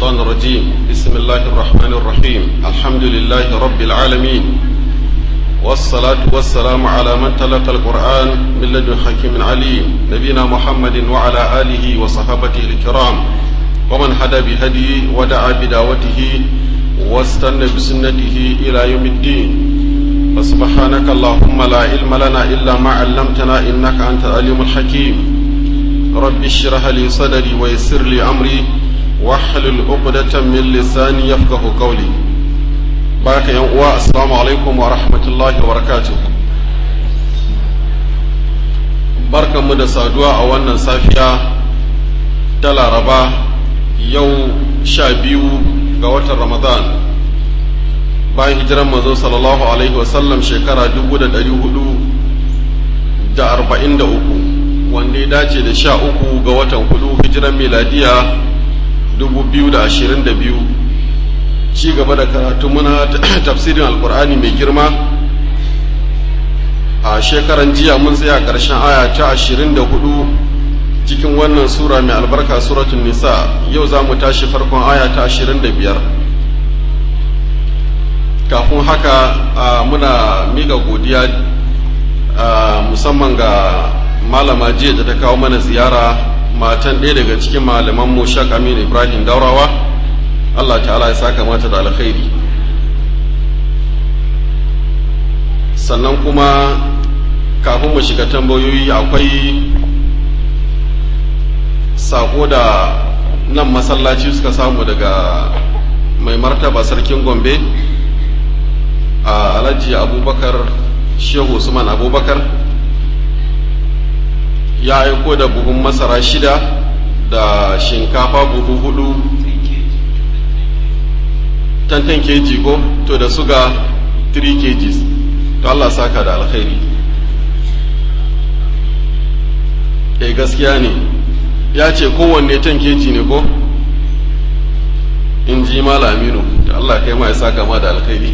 الشيطان الرجيم بسم الله الرحمن الرحيم الحمد لله رب العالمين والصلاة والسلام على من تلقى القرآن من لدن حكيم عليم نبينا محمد وعلى آله وصحابته الكرام ومن هدى بهديه ودعا بدعوته واستنى بسنته إلى يوم الدين فسبحانك اللهم لا علم لنا إلا ما علمتنا إنك أنت العليم الحكيم رب اشرح لي صدري ويسر لي أمري واحلل عقدة من لساني يفقه قولي بارك يا أخوة السلام عليكم ورحمة الله وبركاته barkan mu da saduwa a wannan safiya ta laraba yau sha biyu ga watan ramadan bayan hijiran manzo sallallahu alaihi wasallam shekara dubu da ɗari hudu da arba'in da uku wanda ya dace da sha uku ga watan hudu hijiran miladiya dubu biyu da ashirin da biyu ci gaba da karatu muna tafsirin alkur'ani mai girma a shekaran jiya mun tsaya ƙarshen aya ta ashirin da hudu cikin wannan sura mai albarka suratun nisa yau za mu tashi farkon aya ta ashirin da biyar kafin haka muna miƙa godiya musamman ga malama jiya da ta kawo mana ziyara matan ɗaya daga cikin malaman mu shak amin ibrahim daurawa allah ta'ala ya saka mata da alkhairi sannan kuma kafin mu shiga tambayoyi akwai sako da nan masallaci suka samu daga mai martaba sarkin gombe a alhaji abubakar shehu usman abubakar ya aiko da buhun masara shida da shinkafa buhu hudu tantan kg ko to da suga 3 kgs to Allah saka da alkhairi eh gaskiya ne ya ce kowanne tan kg ne ko in ji malaminu da Allah kai ma ya saka ma da alkhairi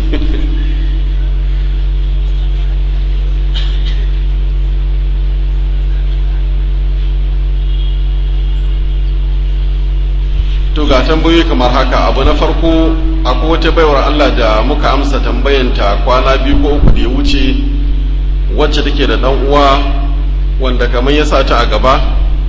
to ga tambayoyi kamar haka abu na farko akwai wata baiwar Allah da muka amsa tambayanta kwana biyu ko uku da ya wuce wacce take da dan uwa wanda kamar ya sa ta a gaba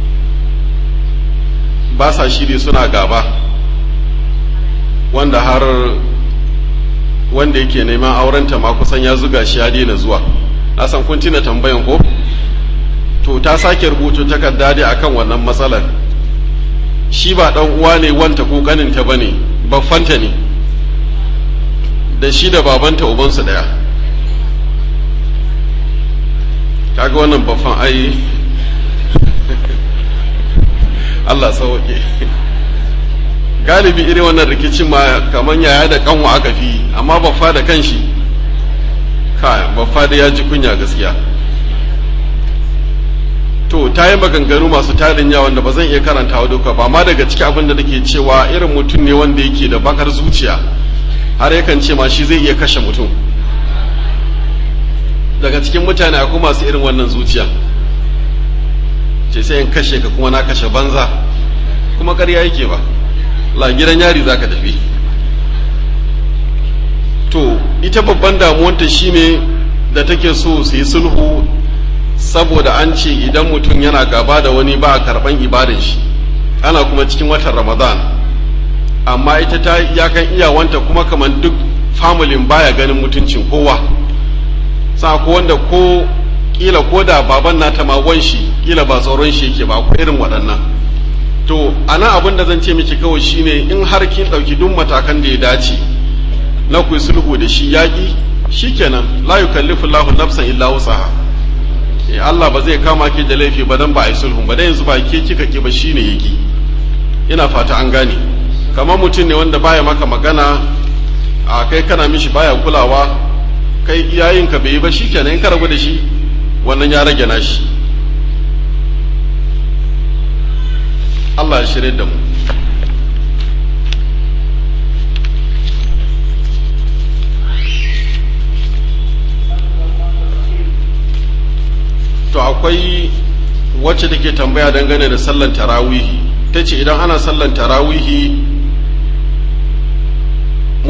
ba sa shiri suna gaba wanda har wanda yake neman aurenta ma kusan ya zuga shi ya daina zuwa na san kun tina tambayan ko to ta sake rubutu takarda dai akan wannan matsalar shi ba ɗan uwa ne wanta ko ƙaninta ba ne baffanta ne da shi da babanta ubansu ɗaya kaga wannan baffan ai Allah sauke galibi irin wannan rikicin ma kamar yaya da kanwa aka fi amma baffa da kanshi ka baffa da ya ji kunya gaskiya to ta yi maganganu masu tarin yawa wanda ba zan iya karanta wa duka ba amma daga ciki abin da nake cewa irin mutum ne wanda yake da bakar zuciya har yakan ce ma shi zai iya kashe mutum daga cikin mutane akwai masu irin wannan zuciya ce sai in kashe ka kuma na kashe banza kuma ƙarya yake ba la gidan yari za ka tafi to ita babban damuwanta shine da take so su yi sulhu saboda an ce idan mutum yana gaba da wani ba a karban ibadan shi ana kuma cikin watan ramadan amma ita ta iyakan iyawanta kuma kamar duk familin baya ganin mutuncin kowa sa ko wanda ko kila ko da baban nata ma shi kila ba tsoron shi yake ba ko irin waɗannan to ana abin da zan ce miki kawai shine in har kin ɗauki duk matakan da ya dace na ku sulhu da shi yaƙi shikenan la yukallifu Allahu nafsan illa wusaha Allah ba zai kama ki da laifi ba dan ba a yi sulhun ba dan yanzu ba ke kika ki ba shine yaki ina fata an gane kamar mutum ne wanda baya maka magana a kai kana mishi baya kulawa kai iyayen ka bai yi ba shikenan in ka rabu da shi wannan ya rage nashi Allah ya shirye da mu to akwai wacce take tambaya dangane da sallan tarawihi ta ce idan ana sallan tarawihi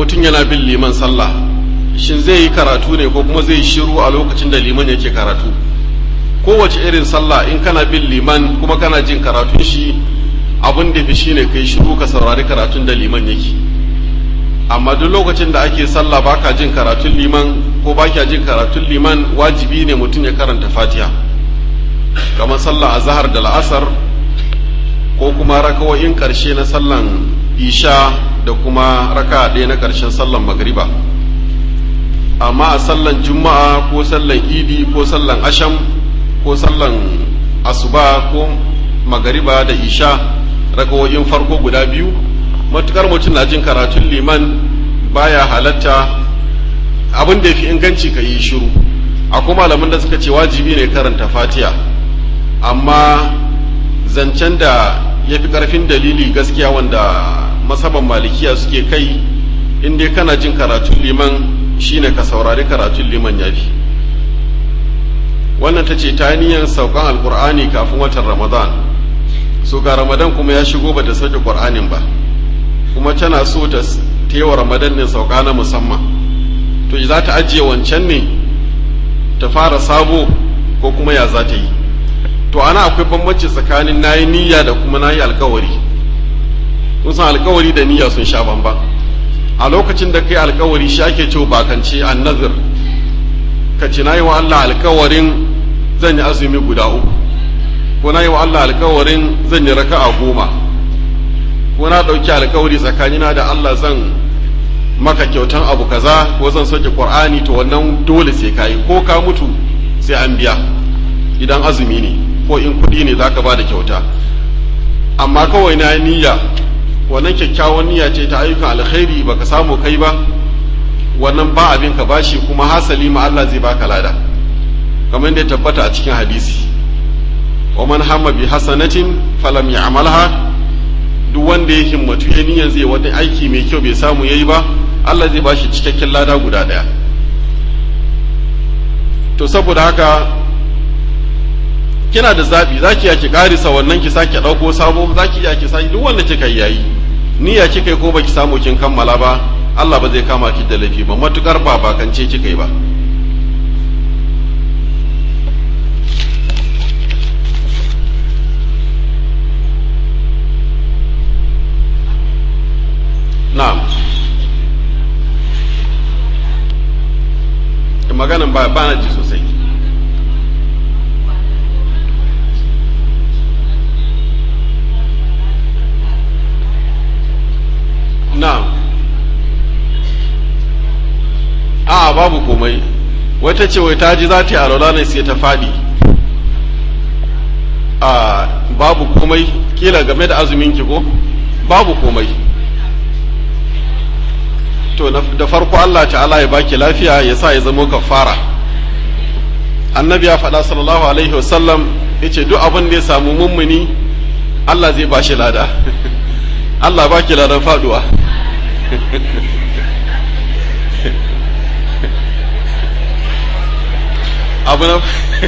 mutum yana bin liman sallah shin zai yi karatu ne ko kuma zai yi shiru a lokacin da liman yake karatu kowace irin sallah in kana bin liman kuma kana jin karatun shi abin da fi shine kai shiru ka saurari karatun da liman yake amma duk lokacin da ake sallah baka jin karatun liman ko baka jin karatun liman wajibi ne mutum ya karanta fatiha kamar sallah azhar da la'asar ko kuma rakawoyin karshe na sallan isha da kuma raka ɗaya na ƙarshen sallan magriba amma a sallan juma'a ko sallan idi ko sallan asham ko sallan asuba ko magariba da isha rakawoyin farko guda biyu matukar mutum na jin karatun liman baya halatta abin da ya fi inganci ka yi shiru akwai malamin da suka ce wajibi ne karanta fatiha amma zancen da ya fi ƙarfin dalili gaskiya wanda masaban malikiya suke kai in dai kana jin karatun liman shine ka saurari karatun liman ya fi wannan ta ce ta niyan saukan alkur'ani kafin watan ramadan so ga ramadan kuma ya shigo ba ta sauke ƙur'anin ba kuma tana so ta yi wa ramadan ne sauka na musamman to za ta ajiye wancan ne ta fara sabo ko kuma ya za ta yi to ana akwai bambanci tsakanin na yi niyya da kuma na yi alkawari kun san alkawari da niyya sun sha bamban a lokacin da kai alkawari shi ake cewa bakance annazir ka ce na yi wa Allah alkawarin zan yi azumi guda uku ko na yi wa Allah alkawarin zan yi raka'a goma ko na ɗauki alkawari tsakanina da Allah zan maka kyautan abu kaza ko zan soke qur'ani to wannan dole sai kai ko ka mutu sai an biya idan azumi ne ko in kuɗi ne zaka ba da kyauta amma kawai na niyya wannan kyakkyawan niyya ce ta ayyukan alkhairi baka samu kai ba wannan ba abin ka bashi kuma hasali ma Allah zai baka lada kamar yadda ya tabbata a cikin hadisi wa man hamma bi hasanatin falam ya'malha duk wanda ya himmatu ya niyyar zai wani aiki mai kyau bai samu yayi ba Allah zai bashi cikakken lada guda daya to saboda haka kina da zabi zaki ya ki karisa wannan ki sake dauko sabo zaki ya ki sake duk wanda kika yi yayi niyya kika yi ko baki samu kin kammala ba Allah ba zai kama ki da laifi ba matukar ba bakance kika yi ba na'am maganin ba ba na ji sosai na'am a babu komai wata ce wai ta ji za ta yi alwala ne sai ta faɗi a babu komai kila game da azumin ki ko babu komai to da farko Allah ta'ala ya baki lafiya ya sa ya zama kafara annabi ya faɗa sallallahu alaihi wasallam ya ce duk abin da ya samu mummuni Allah zai ba shi lada Allah baki ladan faduwa abu na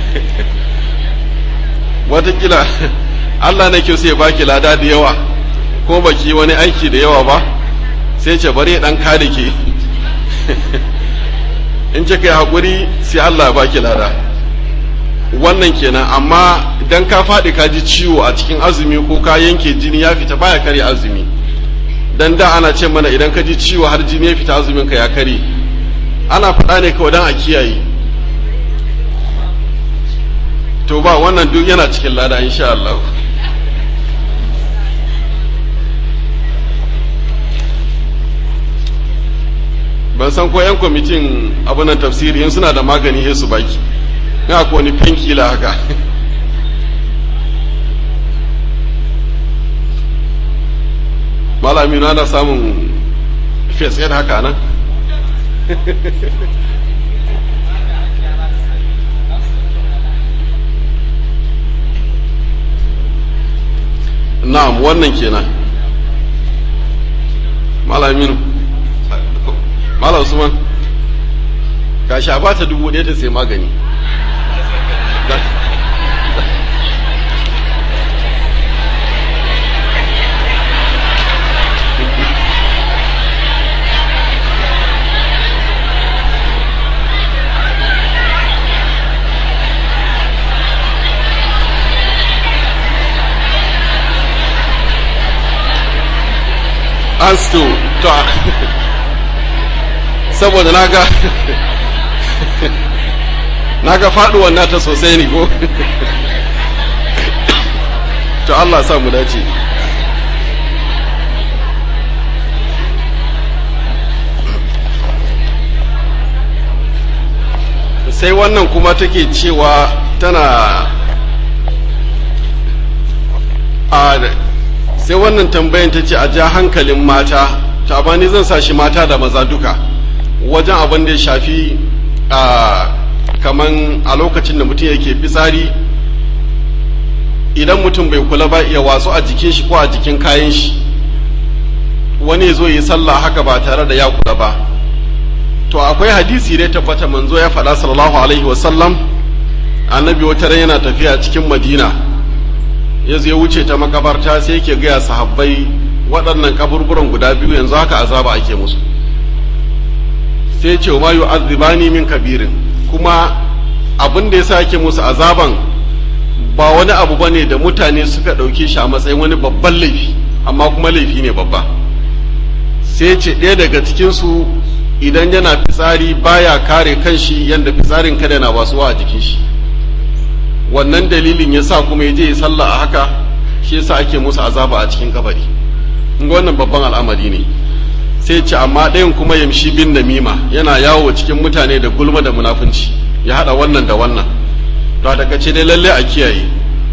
watakila Allah na kyau sai ya baki lada da yawa ko baki wani aiki da yawa ba sai ce bari dan ka da ke in ce kai haƙuri sai Allah ba ki lada wannan kenan amma idan ka faɗi ka ji ciwo a cikin azumi ko ka yanke jini ya fita baya kare azumi dan da ana ce mana idan ka ji ciwo har jini ya fita azumin ka ya kare ana faɗa ne kawai dan a kiyaye to ba wannan duk yana cikin lada insha Allah ban san ko 'yan kwamitin abunan tafsiri in suna da magani ya su baki na ko wani penkila haka malami na samun face aid haka nan na'am wannan kenan malamin Malam Usman ka sha ba ta dubu ɗaya ta sai magani an sto to saboda na ga na ga faduwar nata sosai ne ko to Allah sa mu dace sai wannan kuma take cewa tana a sai wannan tambayan ta ce a ja hankalin mata ta bani zan sa shi mata da maza duka wajen abin da ya shafi a kaman a lokacin da mutum yake fitsari idan mutum bai kula ba iya watsu a jikin shi ko a jikin kayan shi wani zo yi sallah haka ba tare da ya kula ba to akwai hadisi dai tabbata manzo ya faɗa sallallahu alaihi wasallam annabi wata ran yana tafiya cikin madina ya zai wuce ta makabarta sai yake gaya sahabbai waɗannan kaburburan guda biyu yanzu haka azaba ake musu sai ce ma yu'adhibani min kabirin kuma abin da yasa ake musu azaban ba wani abu bane da mutane suka ɗauke shi a matsayin wani babban laifi amma kuma laifi ne babba sai ce ɗaya daga cikinsu idan yana fitsari baya kare kanshi yadda fitsarin kada na wasuwa a jikin shi wannan dalilin ya sa kuma ya je ya sallah a haka shi yasa ake musu azaba a cikin kabari wannan babban al'amari ne sai ce amma ɗayan kuma yamshi bin namima yana yawo cikin mutane da gulma da munafunci ya haɗa wannan da wannan to a takaice dai lalle a kiyaye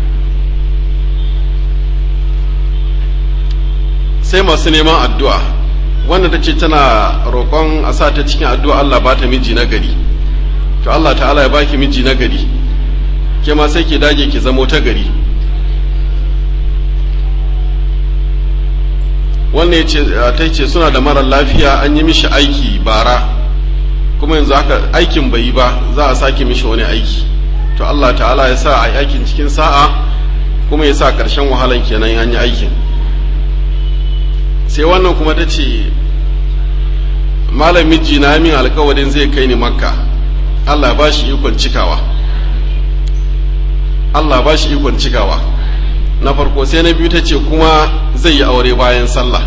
sai masu neman addu'a wanda ta ce tana roƙon a sa ta cikin addu'a Allah ba ta miji na gari to Allah ta'ala ya baki miji na gari ke ma sai ki dage ki zamo ta gari wannan ya ce ta ce suna da marar lafiya an yi mishi aiki bara kuma yanzu haka aikin bai yi ba za a sake mishi wani aiki to Allah ta'ala ya sa a yi aikin cikin sa'a kuma ya sa ƙarshen wahalan kenan an yi aikin sai wannan kuma ta ce malam miji na min alkawarin zai kai ni makka Allah ba shi ikon cikawa Allah ba shi ikon cikawa na farko sai na biyu ta ce kuma zai yi aure bayan sallah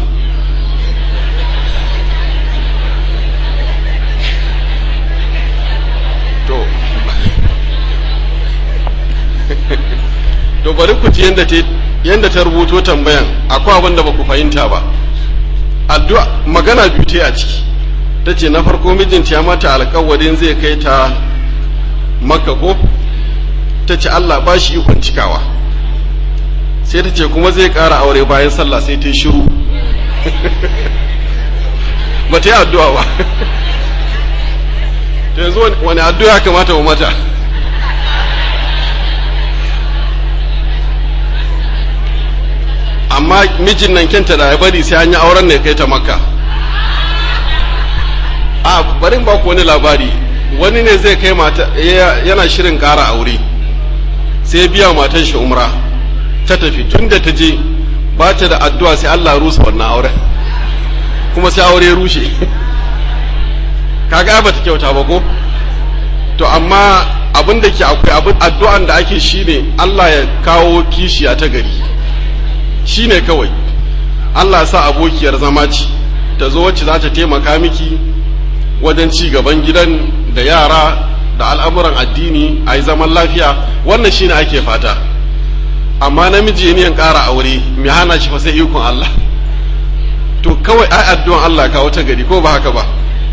to to bari ku ji yadda ta rubuto tambayan akwai abin da ba ku fahimta ba addu'a magana biyu ta a ciki ta ce na farko mijinta ya mata alkawarin zai kai ta makka ko ta ce Allah ba shi ikon cikawa sai ta ce kuma zai ƙara aure bayan sallah sai ta yi shiru ba ta yi addu'a ba ta yanzu wani addu'a kamata wa mata amma mijin nan kenta da ya bari sai an yi auren ne kai ta makka a barin ba ku wani labari wani ne zai kai mata yana shirin ƙara aure sai biya matan shi umra ta tafi tun da ta je ba ta da addu'a sai Allah rusa wannan auren kuma sai aure rushe kaga ba ta kyauta ba ko to amma abin da ke akwai abin addu'an da ake shine Allah ya kawo kishiya ta gari shine kawai Allah ya sa abokiyar zama ce ta zo wacce za ta taimaka miki wajen ci gaban gidan da yara da al'amuran addini a yi zaman lafiya wannan shine ake fata amma namiji ne ƙara aure mai hana shi fa sai ikon Allah to kawai ai addu'an Allah kawo ta gari ko ba haka ba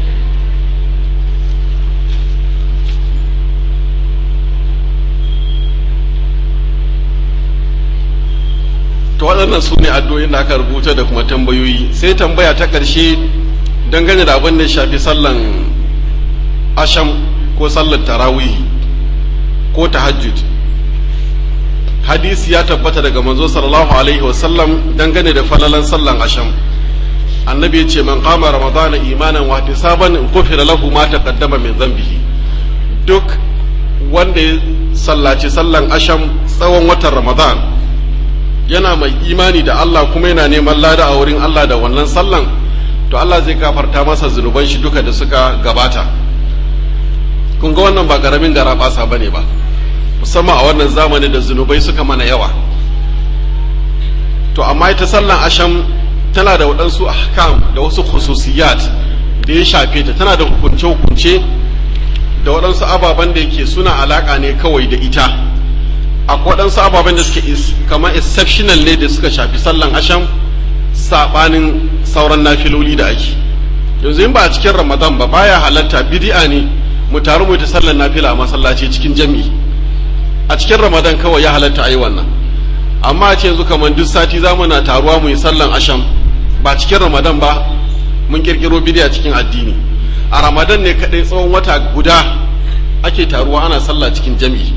to waɗannan su ne addu'o'in da aka rubuta da kuma tambayoyi sai tambaya ta ƙarshe dangane da abin da shafi sallan asham ko sallar tarawih ko tahajjud hadisi ya tabbata daga manzo sallallahu alaihi wasallam dangane da falalan sallan asham annabi ya ce man qama ramadana imanan wa ihtisaban kufira lahu ma taqaddama min dhanbihi duk wanda ya sallaci sallan asham tsawon watan ramadan yana mai imani da Allah kuma yana neman lada a wurin Allah da wannan sallan to Allah zai kafarta masa zunuban shi duka da suka gabata kun ga wannan ba karamin gara basa bane ba musamman a wannan zamani da zunubai suka mana yawa to amma ita sallan asham tana da waɗansu ahkam da wasu khususiyat da ya shafe ta tana da hukunce-hukunce da waɗansu ababen da yake suna alaƙa ne kawai da ita akwai waɗansu ababen da suke kamar exceptional ne da suka shafi sallan asham saɓanin sauran nafiloli da ake yanzu in ba a cikin ramadan ba baya halatta bidi'a ne mu taru mu ta sallan nafila a masallaci cikin jami'i a cikin ramadan kawai ya halatta a yi wannan amma a ce yanzu kamar duk sati za mu na taruwa mu yi sallan asham ba cikin ramadan ba mun kirkiro bidiya cikin addini a ramadan ne kaɗai tsawon wata guda ake taruwa ana sallah cikin jami'i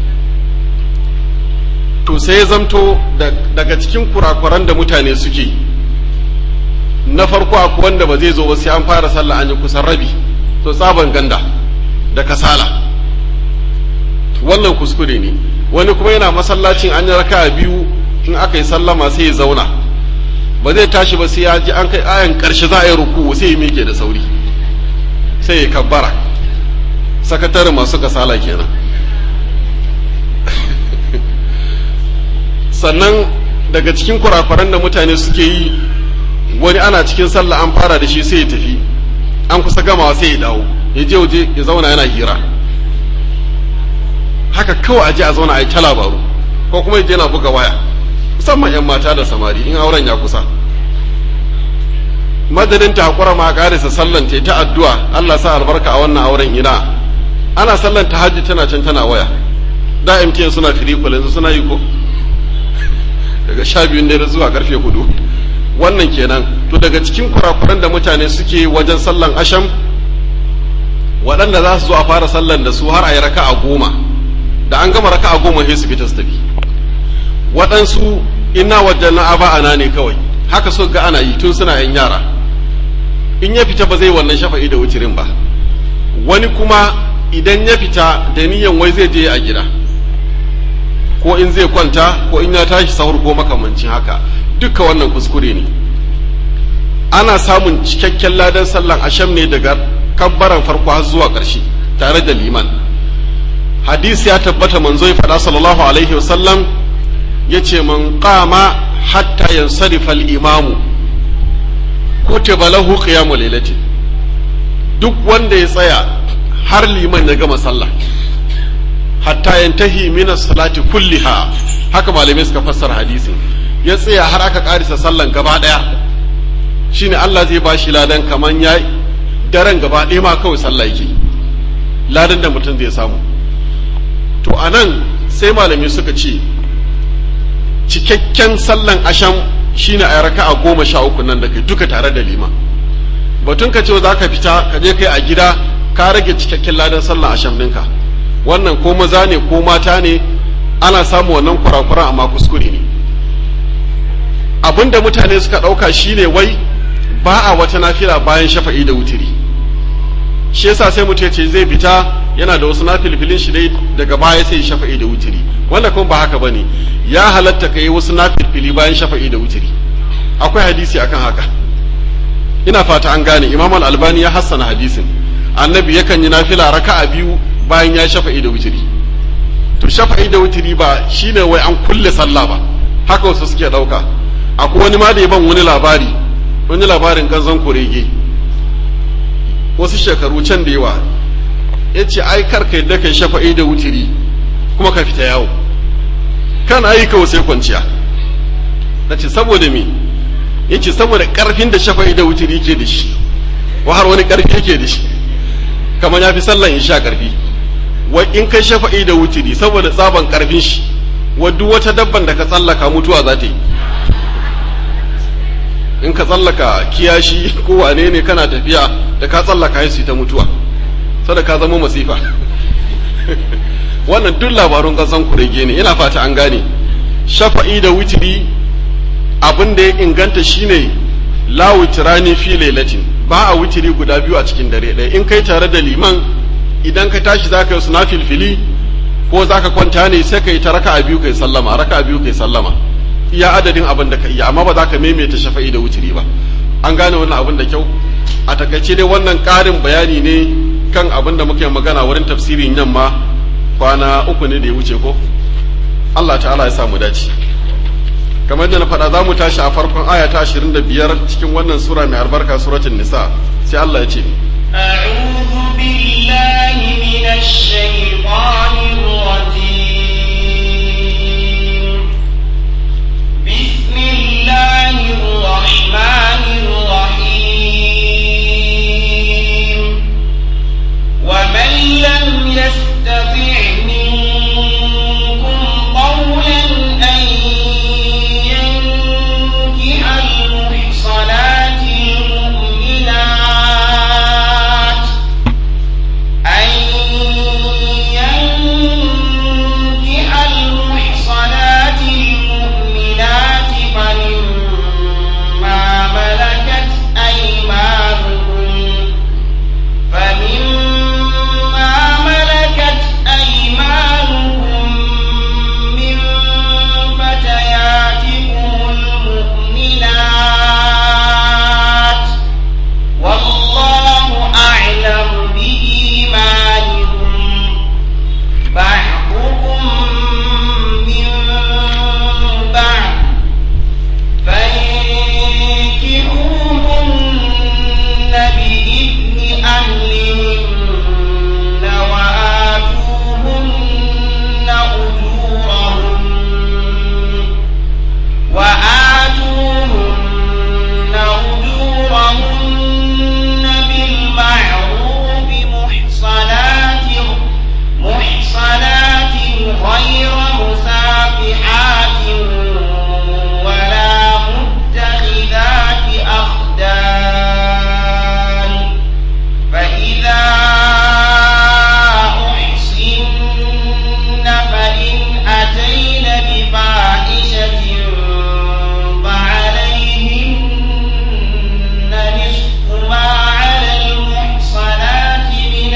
to sai ya zamto daga cikin kurakuran da mutane suke na farko akwai wanda ba zai zo ba sai an fara sallah an yi kusan rabi to tsaban ganda da kasala wannan kuskure ne wani kuma yana masallacin an yi raka biyu in aka yi sallama sai ya zauna ba zai tashi ba sai ya ji an kai ayan karshe za a yi ruku sai ya miƙe da sauri sai ya kabbara sakatare masu kasala kenan sannan daga cikin kurakuran da mutane suke yi wani ana cikin sallah an fara da shi sai ya tafi an kusa gamawa sai ya dawo ya je waje ya zauna yana hira haka kawai aje a zauna a yi ta labaru ko kuma je na buga waya musamman 'yan mata da samari in auren ya kusa madadin ta hakura ma karisa sallan ta ta addu'a Allah sa albarka a wannan auren ina ana sallan ta hajji tana can tana waya da MTN suna free call yanzu suna yi ko daga sha biyun dare zuwa karfe hudu wannan kenan to daga cikin kurakuran da mutane suke wajen sallan asham waɗanda za su zo a fara sallan da su har a yi raka a goma da an gama raka a goma sai su fita su tafi waɗansu ina wajen na aba ana ne kawai haka so ga ana yi tun suna yan yara in ya fita ba zai wannan shafa'i da wucirin ba wani kuma idan ya fita da niyan wai zai je a gida ko in zai kwanta ko in ya tashi sahur ko makamancin haka duka wannan kuskure ne ana samun cikakken ladan sallan asham ne daga kabbaran farko har zuwa ƙarshe tare da liman hadisi ya tabbata manzo ya faɗa sallallahu alaihi wasallam ya ce man qama hatta yansarifa al-imamu kutiba lahu qiyamu lailati duk wanda ya tsaya har liman ya gama sallah hatta yantahi min as-salati kulliha haka malamai suka fassara hadisin ya tsaya har aka karisa sallan gaba daya shine Allah zai bashi ladan kaman ya daren gaba ɗaya ma kawai sallah yake ladan da mutum zai samu to anan sai malamai suka ce cikakken sallan asham shine a raka a goma sha uku nan da kai duka tare da liman batun ka ce za ka fita ka je kai a gida ka rage cikakken ladan sallan asham ɗinka wannan ko maza ne ko mata ne ana samu wannan kurakuran amma kuskure ne abinda mutane suka ɗauka shine wai ba a wata nafila bayan shafa'i da wutiri shi yasa sai mutum ce zai fita yana da wasu nafilfilin shi dai daga baya sai shafa'i da wutiri wanda kuma ba haka bane ya halatta ka yi wasu nafilfili bayan shafa'i da wutiri akwai hadisi akan haka ina fata an gane imam al-albani ya hassana hadisin annabi yakan yi nafila raka'a biyu bayan ya shafa'i da wutiri to shafa'i da wutiri ba shine wai an kulle sallah ba haka wasu suke dauka akwai wani ma da ya ban wani labari wani labarin ganzon kurege wasu shekaru can da yawa ya ce ai karka yadda kai shafa'i da wutiri kuma ka fita yawo kan ayi kawo sai kwanciya na ce saboda me ya ce saboda karfin da shafa'i da wutiri ke da shi wa har wani karfi yake da shi kamar ya fi sallan isha karfi wa in kai shafa'i da wutiri saboda tsaban karfin shi wa duk wata dabban da ka tsallaka mutuwa za ta yi in ka tsallaka kiyashi ko wane ne kana tafiya da ka tsallaka su ta mutuwa sada ka zama masifa wannan duk labarun kasan kurege ne ina fata an gane shafa'i da witiri abin da ya inganta shine la witirani fi lailatin ba a witiri guda biyu a cikin dare ɗaya in kai tare da liman idan ka tashi zaka yi suna filfili ko zaka kwanta ne sai ka yi ta raka'a biyu kai sallama raka'a biyu kai sallama iya adadin abin da ka iya amma ba za ka maimaita shafa'i da wuturi ba an gane wannan abin da kyau a takaice dai wannan ƙarin bayani ne kan abin da muke magana wurin tafsirin yamma kwana uku ne da ya wuce ko Allah ta'ala ya samu dace kamar da na faɗa za mu tashi a farkon aya ta 25 cikin wannan sura mai albarka suratul nisa sai Allah ya ce أعوذ بالله من الشيطان الرجيم بسم الله الرحمن الرحيم ومن لم يستطع منكم قولا أن ينكح المحصنات المؤمنات أن ينكح المحصنات المؤمنات فمما ملكت أيمانكم فمما ملكت أيمانكم من فتياتكم المؤمنات والله أعلم بإيمانكم بعضكم من بعض فانكحوهن بإذن أهلهن وآتوهن أجورهن وآتوهن أجورهن بالمعروف محصنات محصنات غير مسافحات ولا متخذات أخدان فإذا أحسن فإن أتين بفاحشة فعليهن نصف ما على المحصنات من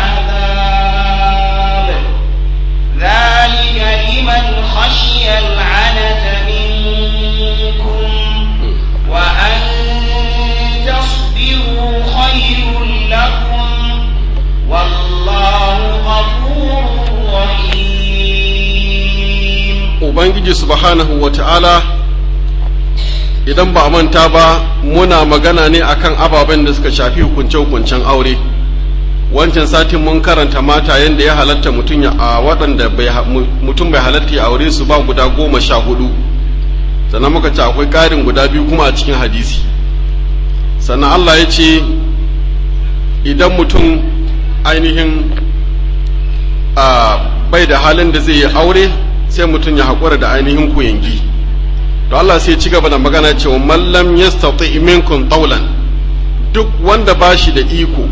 العذاب ذلك لمن خشي العنة منكم وأن تصبروا خير لكم والله غفور رحيم ubangiji subhanahu wa ta'ala idan ba a manta ba muna magana ne akan ababen da suka shafi hukunce-hukuncen aure wancan satin mun karanta mata yadda ya halatta mutum ya a waɗanda bai ha- mu- mutum bai halatta ya aure su ba guda goma sha hudu sannan muka ce akwai ƙarin guda biyu kuma a cikin hadisi sannan Allah ya ce idan mutum ainihin a bai da halin da zai yi aure sai mutum ya haƙura da ainihin kuyangi to Allah sai ci gaba da magana cewa mallam yastati minkum taulan duk wanda ba shi da iko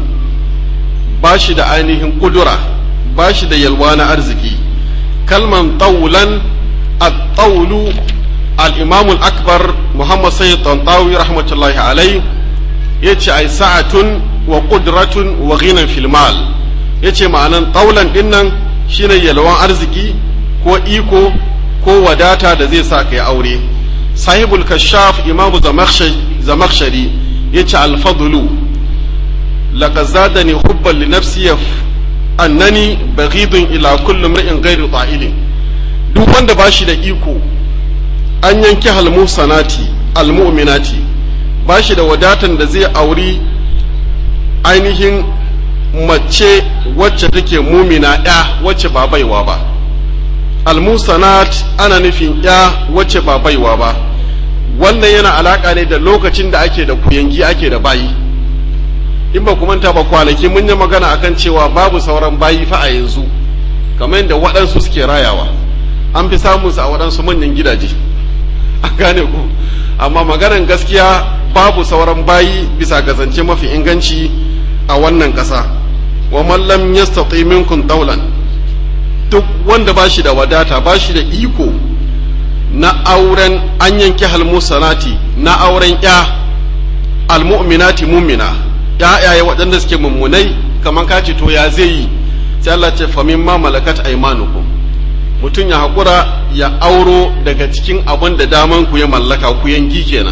ba shi da ainihin kudura ba shi da yalwa na arziki kalman taulan at-taulu al-imam al-akbar muhammad sayyid tantawi rahmatullahi alai yace ai sa'atun wa qudratun wa ghinan fil mal yace ma'anan taulan dinnan shine yalwan arziki ko iko ko wadata da zai sa kai aure sahibul kashaf imamu zamakshari ya ce alfadulu laqad zadani hubban li nafsi annani baghidun ila kulli mar'in ghairu ta'ilin duk wanda bashi da iko an yanki halmusanati almu'minati bashi da wadatan da zai auri ainihin mace wacce take mumina ya wacce ba baiwa ba almusanat ana nufin ya wacce ba baiwa ba wannan yana alaka ne da lokacin da ake da kuyangi ake da bayi in ba manta ba kwanaki mun yi magana akan cewa babu sauran bayi fa a yanzu kamar yadda waɗansu suke rayawa an fi samun su a waɗansu manyan gidaje an gane ku amma maganan gaskiya babu sauran bayi bisa gazance mafi inganci a wannan ƙasa wa mallam yastati minkum daulan duk wanda ba shi da wadata ba shi da iko na auren an yanki halmusanati na auren ya almu'minati mumina ya'yaye waɗanda suke mummunai kamar ka ce to ya zai yi sai Allah ce fa mimma malakat aymanukum mutum ya haƙura ya auro daga cikin abin da daman ku ya mallaka ku yanki kenan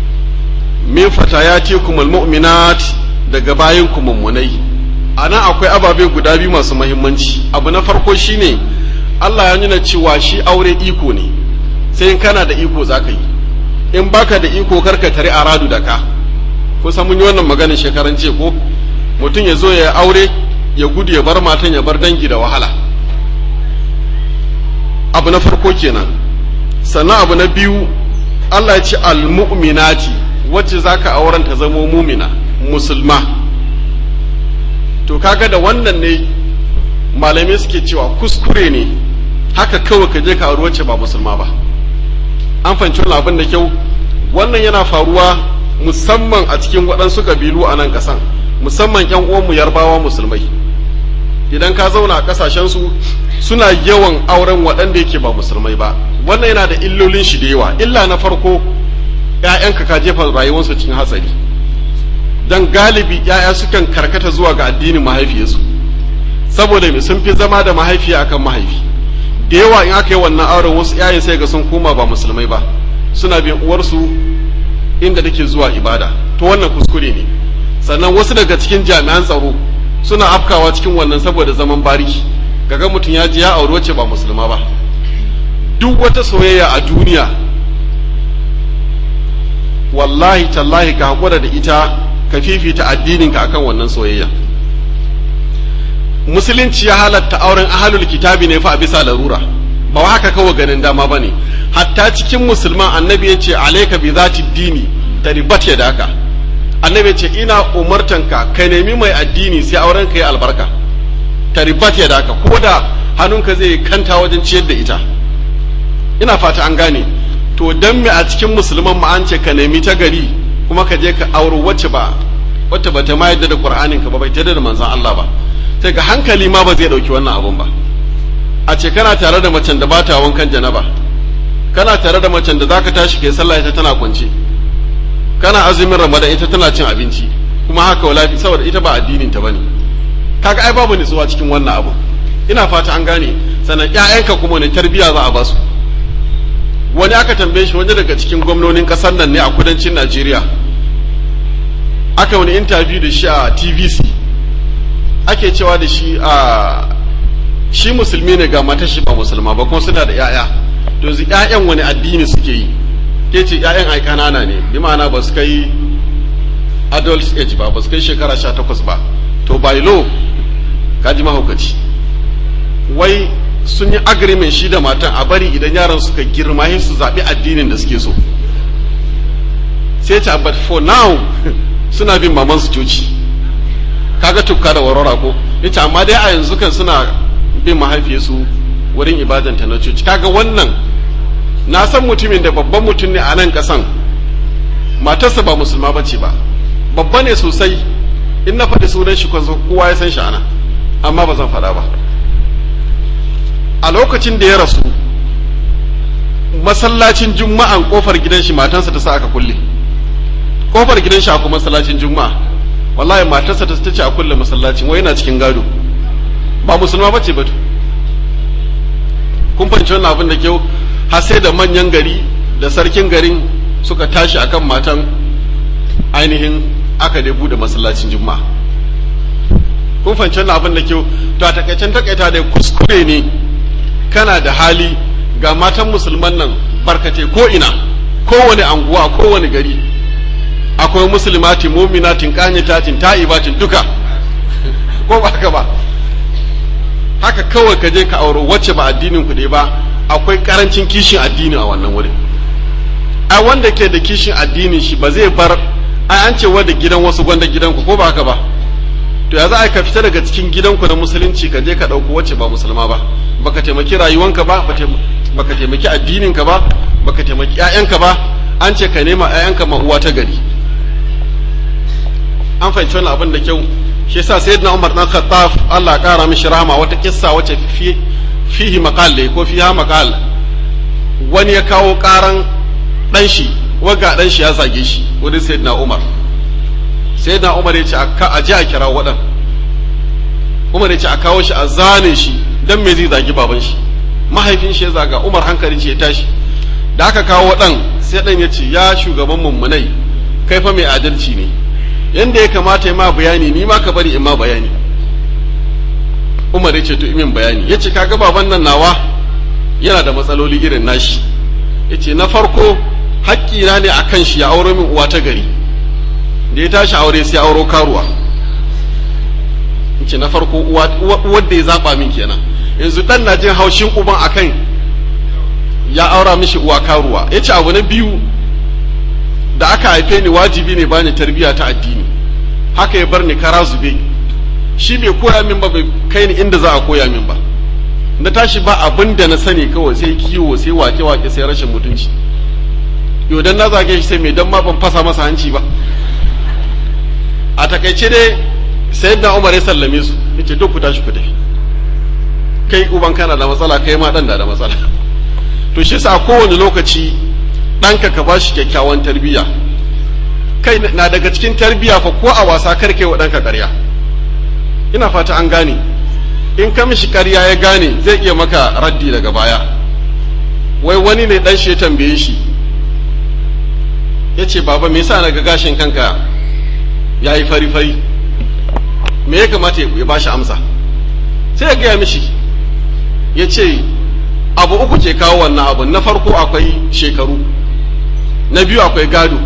min fatayatikum almu'minat daga bayan ku mummunai a nan akwai ababe guda biyu masu mahimmanci abu na farko shine Allah ya nuna cewa shi aure iko ne sai in kana da iko za ka yi in baka da iko karka tare a radu da ka kusan mun yi wannan maganin shekaran ce ko mutum ya zo ya aure ya gudu ya bar matan ya bar dangi da wahala abu na farko kenan sannan abu na biyu Allah ya ce almu'minati wacce zaka auren ta zamo mumina musulma to kaga da wannan ne malamai suke cewa kuskure ne haka kawai ka je ka auri wacce ba musulma ba an fahimci wannan abin da kyau wannan yana faruwa musamman a cikin waɗansu kabilu a nan ƙasan musamman ƴan uwanmu yarbawa musulmai idan ka zauna a ƙasashensu suna yawan auren waɗanda yake ba musulmai ba wannan yana da illolin shi da yawa illa na farko ‘ya'yanka ka jefa rayuwarsu cikin hatsari don galibi ‘ya'ya sukan karkata zuwa ga addinin mahaifiyarsu saboda mai sun fi zama da mahaifiya akan mahaifi da yawa in aka yi wannan auren wasu ‘ya'yan sai ga sun koma ba musulmai ba suna bin uwarsu inda take zuwa ibada to wannan kuskure ne sannan wasu daga cikin jami'an tsaro suna afkawa cikin wannan saboda zaman bariki kaga mutum ya ji ya auri wacce ba musulma ba duk wata soyayya a duniya wallahi tallahi ka haƙura da ita ka fifita addininka akan wannan soyayya musulunci ya halatta auren ahalul kitabi ne fa a bisa larura ba wa haka kawai ganin dama ba ne hatta cikin musulman annabi ya ce alaika bi zati dini ta ribat ya daka annabi ya ce ina umartanka ka nemi mai addini sai auren ka yi albarka ta ribat ya daka ko da hannunka zai kanta wajen ciyar da ita ina fata an gane to dan me a cikin musulman ma an ce ka nemi ta gari kuma ka je ka auro wacce ba wacce ba ta ma yadda da qur'anin ka ba bai tada da manzon Allah ba sai ga hankali ma ba zai dauki wannan abun ba a ce kana tare da macen da ba ta wankan janaba kana tare da macen da zaka tashi kai sallah ita tana kwance kana azumin ramadan ita tana cin abinci kuma haka wala saboda ita ba addinin ta bane kaga ai babu nutsuwa cikin wannan abu ina fata an gane sannan ƴaƴanka kuma ne tarbiya za a basu wani aka tambaye shi wani daga cikin gwamnonin kasar nan ne a kudancin Najeriya aka wani interview da shi a TVC ake cewa da shi a shi musulmi ne ga matar shi ba musulma ba kuma suna da ƴaƴa to yanzu ƴaƴan wani addini suke yi ke ce ƴaƴan ai kanana ne bi ma'ana ba su kai adult age ba ba su kai shekara sha takwas ba to by law ka ji mahaukaci wai sun yi agreement shi da matan a bari idan yaran suka girma sai su zaɓi addinin da suke so sai ta but for now suna bin maman su coci kaga tukka da warwara ko ita amma dai a yanzu kan suna bin mahaifiyarsu wurin ibadanta na coci kaga wannan na san mutumin da babban mutum ne a nan kasan matarsa ba musulma bace ba babba ne sosai in na faɗi sunan shi kowa ya san shi ana amma ba zan faɗa ba a lokacin da ya rasu masallacin juma'an kofar gidan shi matansa ta sa aka kulle kofar gidan shi akwai masallacin juma'a wallahi matarsa ta ce a kulle masallacin wai yana cikin gado ba musulma bace ba kun fahimci wannan abin da kyau har sai da manyan gari da sarkin garin suka tashi akan matan ainihin aka dai bude masallacin juma'a kun fahimci wannan abin da kyau to a takaicen takaita da kuskure ne kana da hali ga matan musulman nan barkate ko ina kowane anguwa kowane gari akwai musulmatin muminatin kanyatatin ta'ibatin duka ko ba haka ba haka kawai ka je ka auro wacce ba addinin ku ba akwai karancin kishin addini a wannan wurin ai wanda ke da kishin addinin shi ba zai bar ai an ce wanda gidan wasu gwanda gidanku ko ba haka ba to ya za a ka fita daga cikin gidanku na musulunci ka je ka ɗauko wacce ba musulma ba baka taimaki rayuwanka ba baka taimaki addininka ba baka taimaki ƴaƴanka ba an ce ka nema ƴaƴanka ma uwa ta gari an fahimci wannan abin da kyau shi yasa sayyidina Umar dan Khattab Allah ya kara mishi rahama wata kissa wacce fi fihi maqal ne ko fiha maqal wani ya kawo karan dan shi waga dan shi ya zage shi wurin sayyidina Umar sayyidina Umar ya ce a je a kira wadan Umar ya ce a kawo shi a zane shi dan me zai zagi baban shi mahaifin shi ya zaga Umar hankali ce ya tashi da aka kawo dan sai dan ya ce ya shugaban mummunai kai fa mai adalci ne yanda ya kamata ya ma bayani ni ma ka bari in ma bayani Umar ya ce to imin bayani ya ce kaga baban nan nawa yana da matsaloli irin nashi yace na farko haƙƙina ne akan shi ya auro min uwa ta gari da ya tashi aure sai auro karuwa yace na farko uwa da ya zaba min kenan yanzu dan na jin haushin uban akan ya aura mishi uwa karuwa yace abu na biyu da aka haife ni wajibi ne bani tarbiyya ta addini haka ya bar ni kara zube shi bai koya min ba bai kai ni inda za a koya min ba na tashi ba abin da na sani kawai sai kiwo sai wake wake sai rashin mutunci yau dan na zage shi sai mai dan ma ban fasa masa hanci ba a takaice dai sayyidina Umar ya sallame su yace duk ku tashi ku tafi kai uban kana da matsala kai ma dan da da matsala to shi sa kowane lokaci ɗanka ka bashi kyakkyawan tarbiyya kai na daga cikin tarbiyya fa ko a wasa kar kai wa ɗanka ƙarya ina fata an gane in ka mishi ƙarya ya gane zai iya maka raddi daga baya wai wani ne ɗan shi ya tambaye shi ya ce baba me yasa na ga gashin kanka ya yi fari-fari me ya kamata ya ba shi amsa sai ya gaya mishi ya ce abu uku ke kawo wannan abu na farko akwai shekaru na biyu akwai gado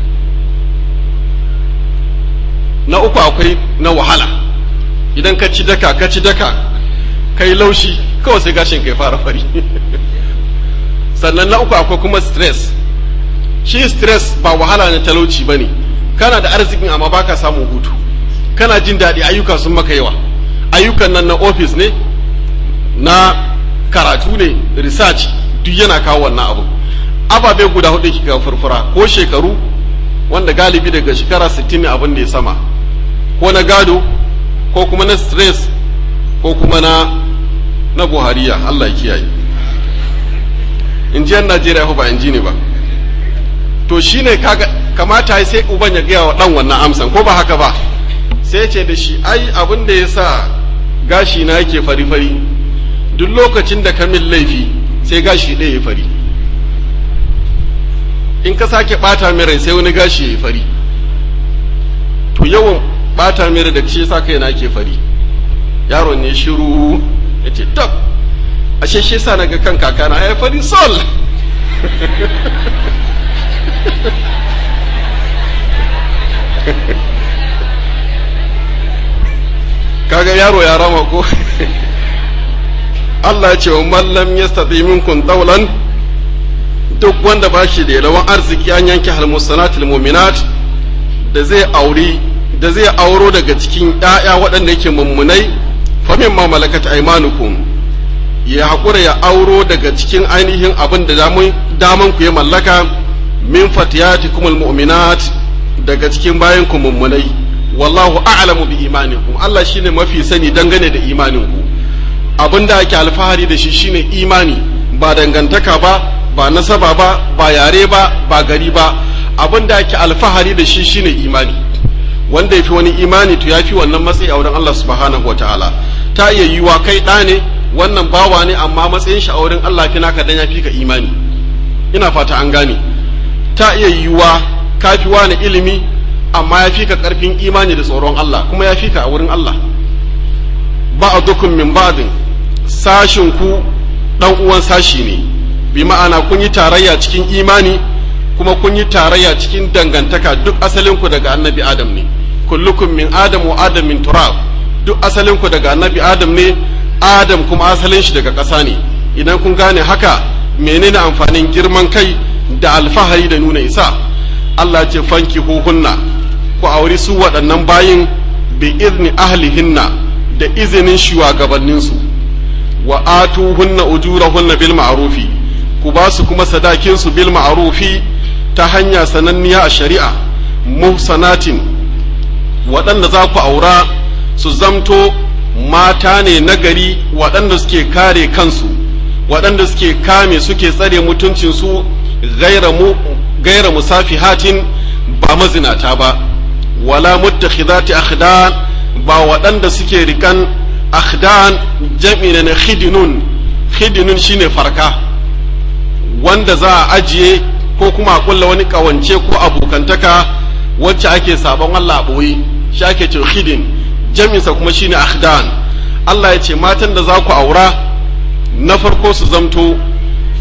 na uku akwai na wahala idan ka ci daka ka ci daka kai laushi kawai sai gashin kai fara fari sannan na uku akwai kuma stress shi stress ba wahala na talauci ba ne kana da arzikin amma baka samun hutu kana jin daɗi ayyuka sun maka yawa ayyukan nan na ofis ne na karatu ne research duk yana kawo wannan abu ababe guda hudu kika furfura ko shekaru wanda galibi daga shekara 60 ne abin da ya sama ko na gado ko kuma na stress ko kuma na na buhariya Allah ya kiyaye injiyar Najeriya ba inji ne ba to shine kaga kamata sai uban ya gaya wa dan wannan amsan ko ba haka ba sai ce da shi ai abin da ya sa gashi na yake fari-fari duk lokacin da ka min laifi sai gashi ɗaya ya fari in ka sake ɓata min rai sai wani gashi ya yi fari to yawan ɓata min rai da shi sa kai na ke fari yaron ne shiru ya ce tab ashe shi sa na ga kan kakana ya fari sol kaga yaro ya rama ko Allah ya ce wa mallam yastati minkum tawlan duk wanda ba shi da yalawan arziki an yanke halmusanatul mu'minat da zai auri da zai auro daga cikin ƴaƴa waɗanda yake mummunai fa mimma malakat aymanukum ya haƙura ya auro daga cikin ainihin abin da daman ku ya mallaka min fatiyatikum almu'minat daga cikin bayan ku mummunai wallahu a'lamu bi imanikum Allah shine mafi sani dangane da imaninku abinda ake alfahari da shi shine imani ba dangantaka ba ba nasaba ba ba yare ba ba gari ba abinda ake alfahari da shi shine imani wanda yafi wani imani to yafi wannan matsayi a wurin Allah subhanahu wataala ta iya yiwa kai ɗa ne wannan bawa ne amma matsayin shi a wurin Allah fi naka dan yafi ka imani ina fata an gane ta iya yiwa kafi wani ilimi amma ya fi ka ƙarfin imani da tsoron Allah kuma ya fi ka a wurin Allah ba a dukun min ba'din sashin ku dan uwan sashi ne bi ma'ana kun yi tarayya cikin imani kuma kun yi tarayya cikin dangantaka duk asalin ku daga annabi adam ne kullukum min adam wa adam min turab duk asalin ku daga annabi adam ne adam kuma asalin shi daga ƙasa ne idan kun gane haka menene amfanin girman kai da alfahari da nuna isa Allah ce fanki hunna ku auri su waɗannan bayin bi izni ahlihinna da izinin shugabanninsu wa atuhunna ujurahunna bil ma'rufi ku ba su kuma sadakin su bil ma'rufi ta hanya sananniya a shari'a muhsanatin waɗanda za ku aura su zamto mata ne nagari waɗanda suke kare kansu waɗanda suke kame suke tsare mutuncinsu gaira mu gaira musafihatin ba mazinata ba wala muttakhidati akhdan ba waɗanda suke rikan akhdan jam'i na khidinun khidinun shine farka wanda za a ajiye ko kuma a kulla wani kawance ko abokantaka wacce ake sabon Allah boye shi ake ce khidin jam'insa kuma shine akhdan Allah ya ce matan da za ku aura na farko su zamto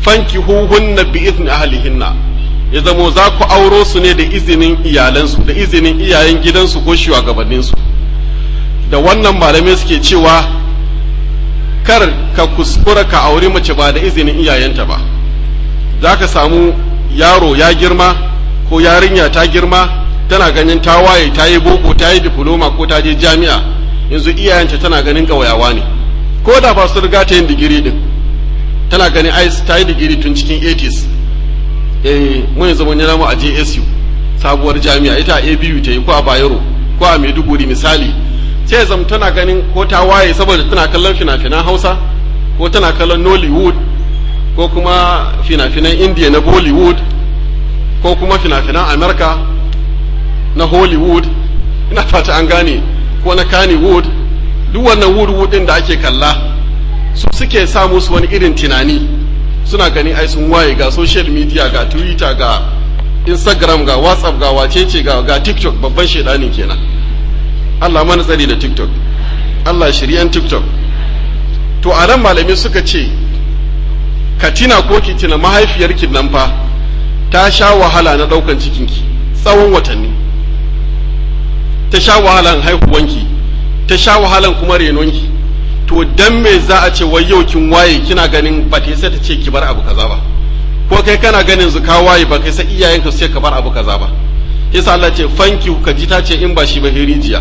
fankihuhunna bi izni ahlihinna ya zamo za ku auro su ne da izinin iyalansu da izinin iyayen gidansu ko shugabanninsu da wannan malamai suke cewa kar ka kuskura ka auri mace ba da izinin iyayenta ba za ka samu yaro ya girma ko yarinya ta girma tana ganin ta waye ta yi boko ta yi diploma ko ta je jami'a yanzu iyayenta tana ganin ƙauyawa ne ko da ba su riga ta yin digiri din tana ganin ai ta yi digiri tun cikin 80s eh mun yanzu mun yana mu a JSU sabuwar jami'a ita a ABU ta yi ko a Bayero ko a Maiduguri misali sai ya zama tana ganin ko ta waye saboda tana kallon fina-finan Hausa ko tana kallon Nollywood ko kuma fina-finan India na Bollywood ko kuma fina-finan America na Hollywood ina fata an gane ko na Kannywood duk wannan wood din da ake kalla su suke sa musu wani irin tunani suna gani ai sun waye ga social media ga twitter ga instagram ga whatsapp ga wacece ga ga tiktok babban shedanin kenan Allah mana tsari da tiktok Allah shiryan tiktok to a nan malamai suka ce ka tina ko ki tina mahaifiyarki nan fa ta sha wahala na daukan cikinki tsawon watanni ta sha wahalan haihuwanki ta sha wahalan kuma renonki to dan me za a ce wai yau kin waye kina ganin ba ta sai ta ce ki bar abu kaza ba ko kai kana ganin zu ka waye ba kai sai iyayenka su ce ka bar abu kaza ba yasa Allah ce fanki ka ji ta ce in ba shi ba rijiya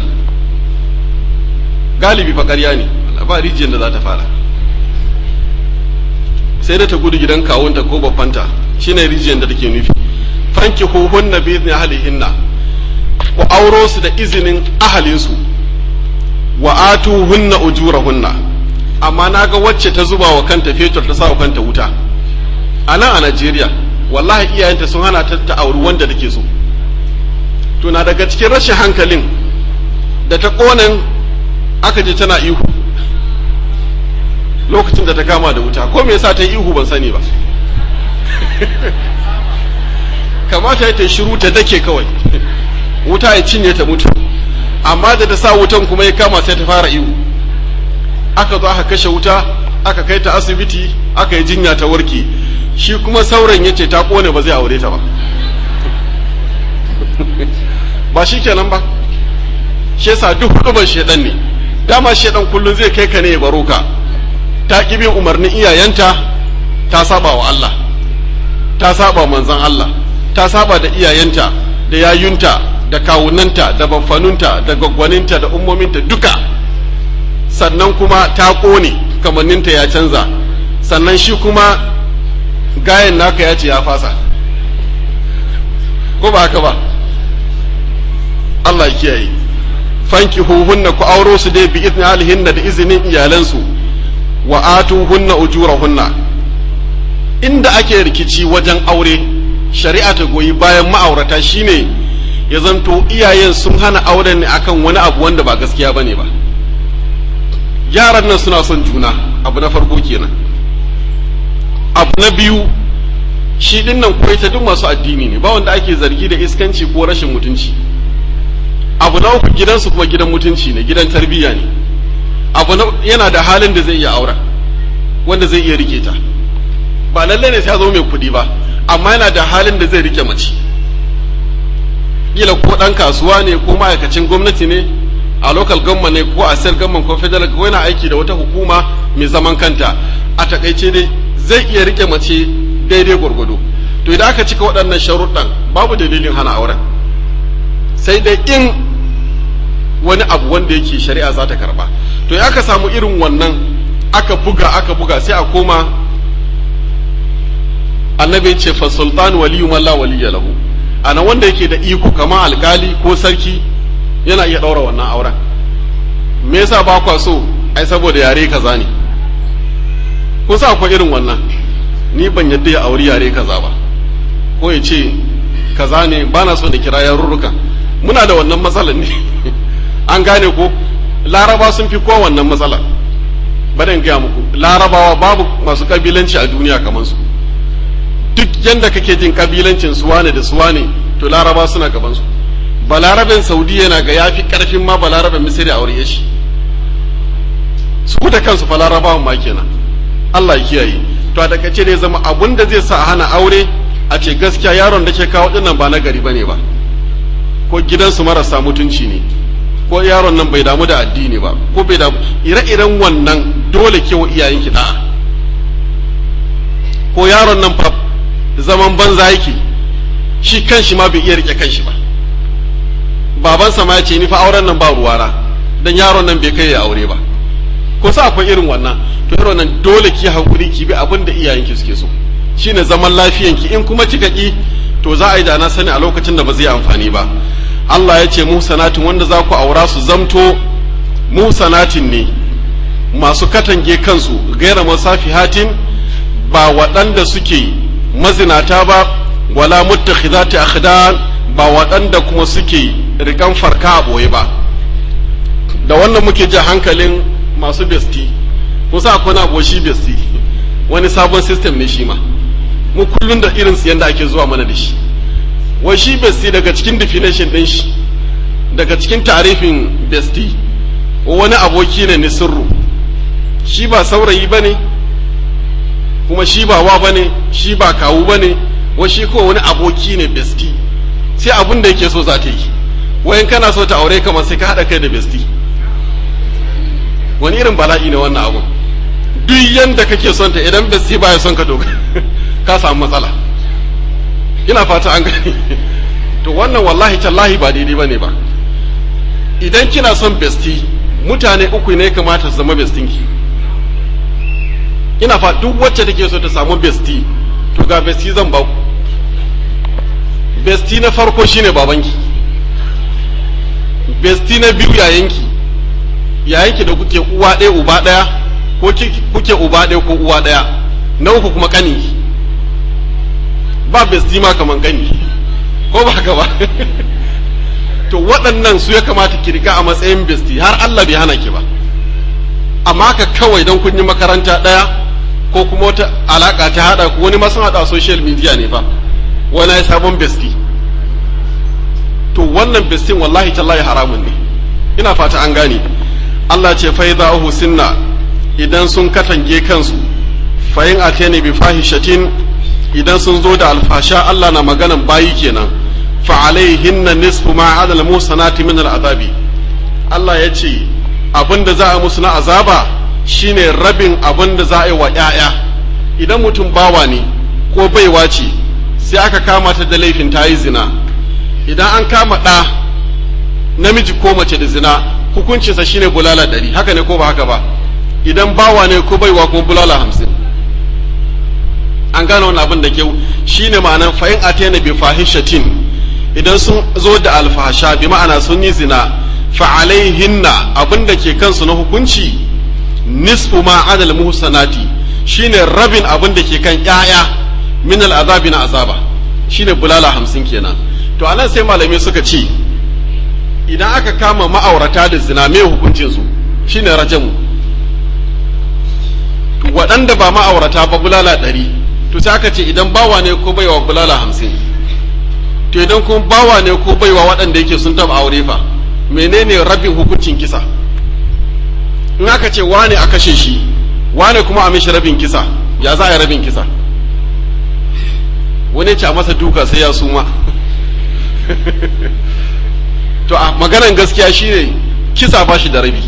galibi fa ƙarya ne ba rijiyar da za ta fara sai da ta gudu gidan kawunta ko babbanta shine rijiyar da take nufi fanki huhunna bi izni ahlihinna ku auro su da izinin ahalinsu wa atuhunna ujurahunna amma naga wacce ta zuba wa kanta fetur ta sa wa kanta wuta a nan a Najeriya wallahi iyayenta sun hana ta ta auri wanda take so to na daga cikin rashin hankalin da ta konan aka je tana ihu lokacin da ta kama da wuta ko me yasa ta yi ihu ban sani ba kamata ya ta shiru ta dake kawai wuta ya cinye ta mutu amma da ta sa wutan kuma ya kama sai ta fara ihu aka zo aka kashe wuta aka kai ta asibiti aka yi jinya ta warke shi kuma sauran ya ce ta kone ba zai aure ta ba ba shi kenan ba shi yasa duk hudubar shedan ne dama shedan kullum zai kai ka ne ya baro ka ta ki bin umarnin iyayenta ta saba wa Allah ta saba manzon Allah ta saba da iyayenta da yayunta da kawunanta da baffanunta da gwaggwaninta da ummominta duka sannan kuma ta ƙone kamanninta ya canza sannan shi kuma gayan naka ya ce ya fasa ko ba haka ba Allah ya kiyaye fanki huhunna ku auro su dai bi izni alihinna da izinin iyalansu wa atuhunna ujurahunna inda ake rikici wajen aure shari'a ta goyi bayan ma'aurata shine ya zanto iyayen sun hana auren ne akan wani abu wanda ba gaskiya bane ba yaran nan suna son juna abu na farko kenan abu na biyu shi din nan kuwa ita duk masu addini ne ba wanda ake zargi da iskanci ko rashin mutunci abu na uku gidansu kuma gidan mutunci ne gidan tarbiyya ne abu na yana da halin da zai iya aura wanda zai iya rike ta ba lalle ne sai ya zo mai kuɗi ba amma yana da halin da zai rike mace kila ko ɗan kasuwa ne ko ma'aikacin gwamnati ne a local government ne ko a state government ko federal ko yana aiki da wata hukuma mai zaman kanta a takaice dai zai iya rike mace daidai gwargwado to idan aka cika waɗannan sharuɗan babu dalilin hana auren sai dai in wani abu wanda yake shari'a za ta karba to ya aka samu irin wannan aka buga aka buga sai a koma annabi ce fa sultan waliyu man la waliya lahu ana wanda yake da iko kamar alkali ko sarki yana iya ɗaura wannan auren me yasa ba kwa so ai saboda yare kaza ne ko sa akwai irin wannan ni ban yadda ya auri yare kaza ba ko ya ce kaza ne ba na so da kira yarurruka muna da wannan matsalar ne an gane ko laraba sun fi kowa wannan matsalar bari in gaya muku larabawa babu masu kabilanci a duniya kamar su duk yanda kake jin kabilancin suwane da suwane to laraba suna gaban su balarabin saudi yana ga yafi karfin ma balarabin misiri a aure shi su da kansu fa larabawan ma kenan Allah ya kiyaye to a takaice dai zama abun da zai sa a hana aure a ce gaskiya yaron da ke kawo dinnan ba na gari bane ba ko gidansu marasa mutunci ne ko yaron nan bai damu da addini ba ko bai damu ire-iren wannan dole kewa iyayenki da'a ko yaron nan fa zaman banza yake shi kanshi ma bai iya rike kanshi ba babansa ma ya ce ni fa auren nan ba ruwana dan yaron nan bai kai ya aure ba ko sa akwai irin wannan to irin nan dole ki hakuri ki bi abin da iyayenki suke so shine zaman lafiyanki in kuma kika ki to za a yi da na sani a lokacin da ba zai amfani ba Allah ya ce musanatin wanda za ku aura su zamto musanatin ne masu katange kansu gaira masafihatin ba waɗanda suke mazinata ba wala muttakhidati akhdan ba waɗanda kuma suke rikan farka a boye ba da wannan muke ji hankalin masu besti kusa akwai na boshi besti wani sabon system ne shi ma mu kullun da irin siyan da ake zuwa mana da shi wai shi besti daga cikin definition din shi daga cikin tarifin besti wani aboki ne ni sirru shi ba saurayi bane kuma shi ba wa bane shi ba kawu bane wai shi ko wani aboki ne besti sai abin da yake so za ta yi wayan kana so ta aure kamar sai ka haɗa kai da besti wani irin bala'i ne wannan abu duk yanda kake son ta idan besti baya son ka doga ka samu matsala ina fata an gani to wannan wallahi tallahi ba daidai bane ba idan kina son besti mutane uku ne kamata su zama bestinki ina fa duk wacce take so ta samu besti to ga besti zan ba ku besti na farko shine babanki besti na biyu yayanki yayanki da kuke uwa ɗaya uba ɗaya ko kuke uba ɗaya ko uwa ɗaya na uku kuma ƙaninki ba besti ma kaman ƙani ko ba haka ba to waɗannan su ya kamata ki riga a matsayin besti har Allah bai hana ki ba amma ka kawai don kun yi makaranta ɗaya ko kuma wata alaƙa ta haɗa ku wani ma sun haɗa social media ne fa wani ya sabon besti to wannan bestin wallahi tallahi haramun ne ina fata an gane Allah ce fa idza sinna idan sun katange kansu fa in atani bi fahishatin idan sun zo da alfasha Allah na maganan bayi kenan fa alaihinna nisfu ma adal musanati min al'azabi Allah ya ce abinda za a musu na azaba shine rabin abinda za a yi wa ƴaƴa idan mutum bawa ne ko baiwa ce sai aka kama ta da laifin ta yi zina idan an kama ɗa namiji ko mace da zina hukuncinsa shine bulala ɗari haka ne ko ba haka ba idan bawa ne ko baiwa kuma bulala hamsin an gane wani abin da kyau shine ma'anar fa'in atena bi fahishatin idan sun zo da alfahasha bi ma'ana sun yi zina fa'alaihinna abin da ke kansu na hukunci nisfu ma adal muhsanati shine rabin abin da ke kan ƴaƴa min al'azabi na azaba shine bulala hamsin kenan to anan sai malamai suka ce idan aka kama ma'aurata da zina me hukuncin su shine rajamu waɗanda ba ma'aurata ba bulala ɗari to sai aka ce idan bawa ne ko baiwa bulala hamsin to idan kuma bawa ne ko baiwa waɗanda yake sun taɓa aure fa menene rabin hukuncin kisa in aka ce wane a kashe shi wane kuma a mishi rabin kisa ya za a yi rabin kisa wani ce a masa duka sai ya suma to a maganan gaskiya shine kisa ba shi da rabi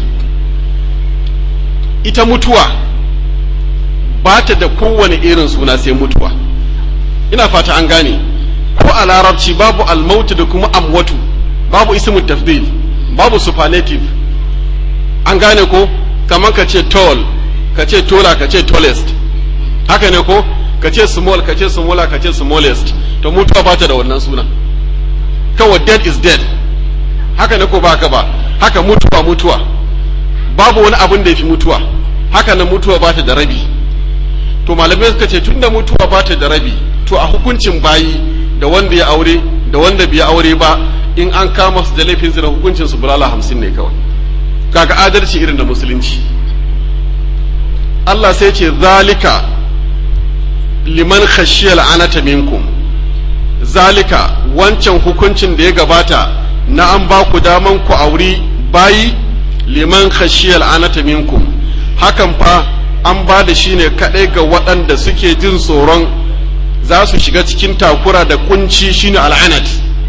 ita mutuwa ba ta da kowane irin suna sai mutuwa ina fata an gane ko a larabci babu almautu da kuma amwatu babu ismu tafdil babu superlative an gane ko kamar ka ce tall ka ce tola ka ce tallest haka ne ko ka ce small ka ce smaller ka ce smallest to mutuwa ba ta da wannan suna kawai dead is dead haka ne ko ba haka ba haka mutuwa mutuwa babu wani abin da ya fi mutuwa haka na mutuwa ba ta da rabi to malamai suka ce tunda mutuwa ba ta da rabi to a hukuncin bayi da wanda ya aure da wanda bai aure ba in an kama su da laifin zina hukuncin su bulala hamsin ne kawai kaga adalci irin da musulunci Allah sai ce zalika liman khashiyal anata minkum zalika wancan hukuncin da ya gabata na an ba ku daman ku auri bayi liman khashiyal anata minkum hakan fa an ba da shi ne kaɗai ga waɗanda suke jin tsoron za su shiga cikin takura da kunci shine al'anat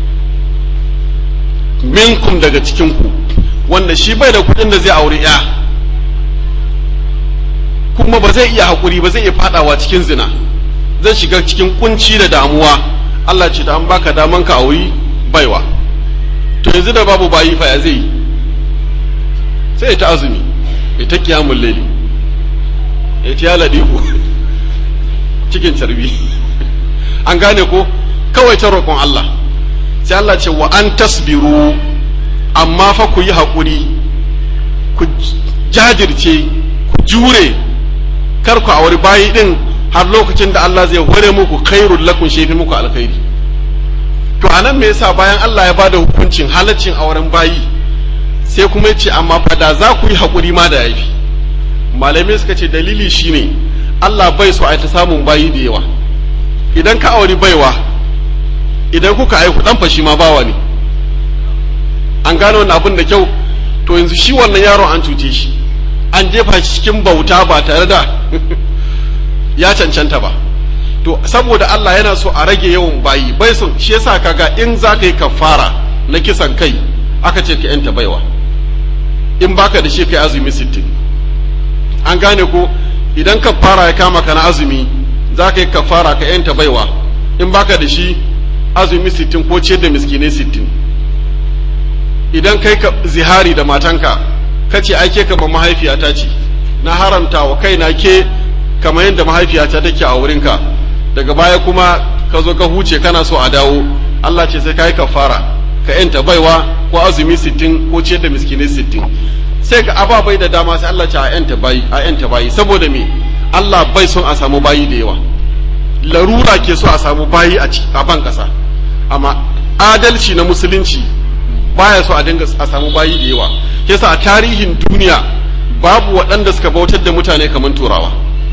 minkum daga cikinku wanda shi bai da kuɗin da zai auri ya kuma ba zai iya haƙuri ba zai iya faɗawa cikin zina zai shiga cikin kunci da damuwa Allah ce da an baka daman ka auri baiwa to yanzu da babu bayi fa ya zai sai ta azumi ya ta kiyamun laili ya ce ya ladiku cikin carbi an gane ko kawai ta roƙon Allah sai Allah ce wa an tasbiru amma fa ku yi haƙuri ku jajirce ku jure kar ku auri bayi din har lokacin da Allah zai hore muku khairul lakum shi fi muku alkhairi to anan me yasa bayan Allah ya bada hukuncin halaccin auren bayi sai kuma ya ce amma fa da za ku yi haƙuri ma da yafi malamai suka ce dalili shine Allah bai so a ta samun bayi da yawa idan ka auri baiwa idan kuka aiku dan fashi ma bawa ne an gano wannan abin da kyau to yanzu shi wannan yaron an cuce shi an jefa shi cikin bauta ba tare da ya cancanta ba to saboda Allah yana so a rage yawan bayi bai son shi yasa kaga in za ka yi kafara na kisan kai aka ce ka yanta baiwa in baka da shi kai azumi sittin an gane ko idan kafara ya kama ka na azumi za ka yi kafara ka yanta baiwa in baka da shi azumi sittin ko ciyar da miskinai sittin idan kai ka zihari da matanka ka ce ai ke kamar mahaifiyata ce na haramta wa kaina ke kamar yadda mahaifiyata take a wurinka daga baya kuma ka zo ka huce kana so a dawo Allah ce sai ka yi kafara ka yanta baiwa ko azumi sittin ko ciyar da miskinai sittin sai ga ababai da dama sai Allah ce a yanta bayi a yanta bayi saboda me Allah bai son a samu bayi da yawa larura ke so a samu bayi a ban kasa amma adalci na musulunci baya so a dinga a samu bayi da yawa yasa a tarihin duniya babu waɗanda suka bautar da mutane kamar turawa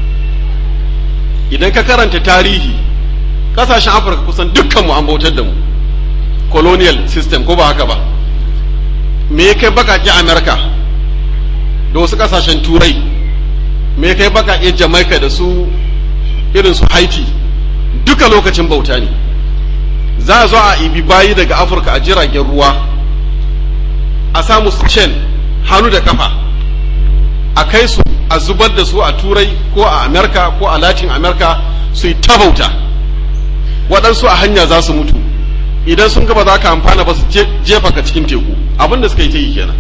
idan ka karanta tarihi ƙasashen afirka kusan dukkan mu an bautar da mu colonial system ko ba haka ba me ya kai baƙaƙe amerika da wasu ƙasashen turai me ya kai baƙaƙe jamaica da su irin su haiti duka lokacin bauta ne za a zo a ibi bayi daga afirka a jiragen ruwa a samu su cen hannu da kafa a kai su a zubar da su a turai ko a amerika ko a latin amerika su yi ta bauta waɗansu a hanya za su mutu idan sun gaba za ka amfana ba su jefa ka cikin teku abin da suka yi ta yi kenan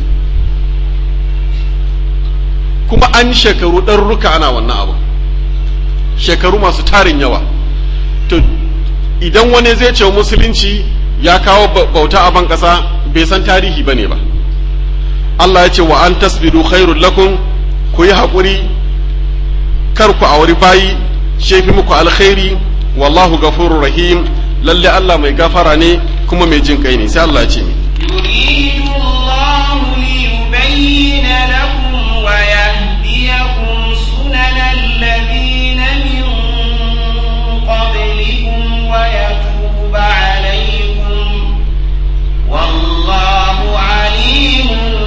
kuma an yi shekaru ɗarurruka ana wannan abu shekaru masu tarin yawa to idan wani zai ce musulunci ya kawo bauta a ban ƙasa bai san tarihi ba ne ba Allah ya ce wa an tasbiru khairul lakum ku yi haƙuri kar ku auri bayi shefi muku alkhairi wallahu gafurur rahim lalle Allah mai gafara ne kuma mai jin kai ne sai Allah ya ce mi يريد الله ليبين لكم ويهديكم سنن الذين من قبلكم ويتوب عليكم والله عليم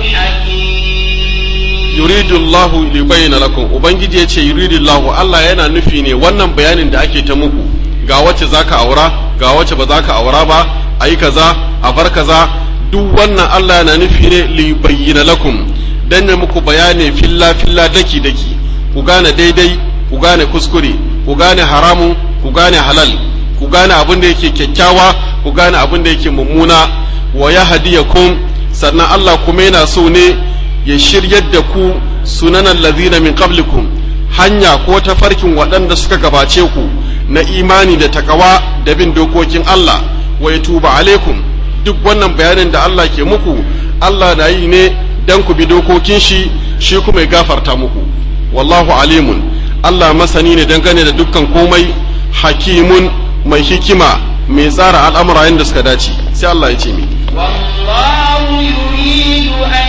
حكيم yuridu Allah li bayyana lakum ubangiji yace yuridu Allah Allah yana nufi ne wannan bayanin da ake ta muku ga wacce zaka aura ga wacce ba zaka aura ba ayi kaza a bar kaza duk wannan Allah yana nufi ne li bayyana lakum dan ya muku bayani filla filla daki daki ku gane daidai ku gane kuskure ku gane haramun ku gane halal ku gane abin da yake kyakkyawa ku gane abin da yake mummuna wa yahdiyakum sannan Allah kuma yana so ne ya shiryar da ku sunanan lazina min qablikum hanya ko tafarkin waɗanda suka gabace ku na imani da takawa da bin dokokin Allah wa ya tuba alaikum duk wannan bayanin da Allah ke muku Allah na yi ne dan ku bi dokokin shi shi kuma ya gafarta muku wallahu alimun Allah masani ne dangane da dukkan komai hakimun mai hikima mai tsara al'amura yadda suka dace sai Allah ya ce mi والله يريد أن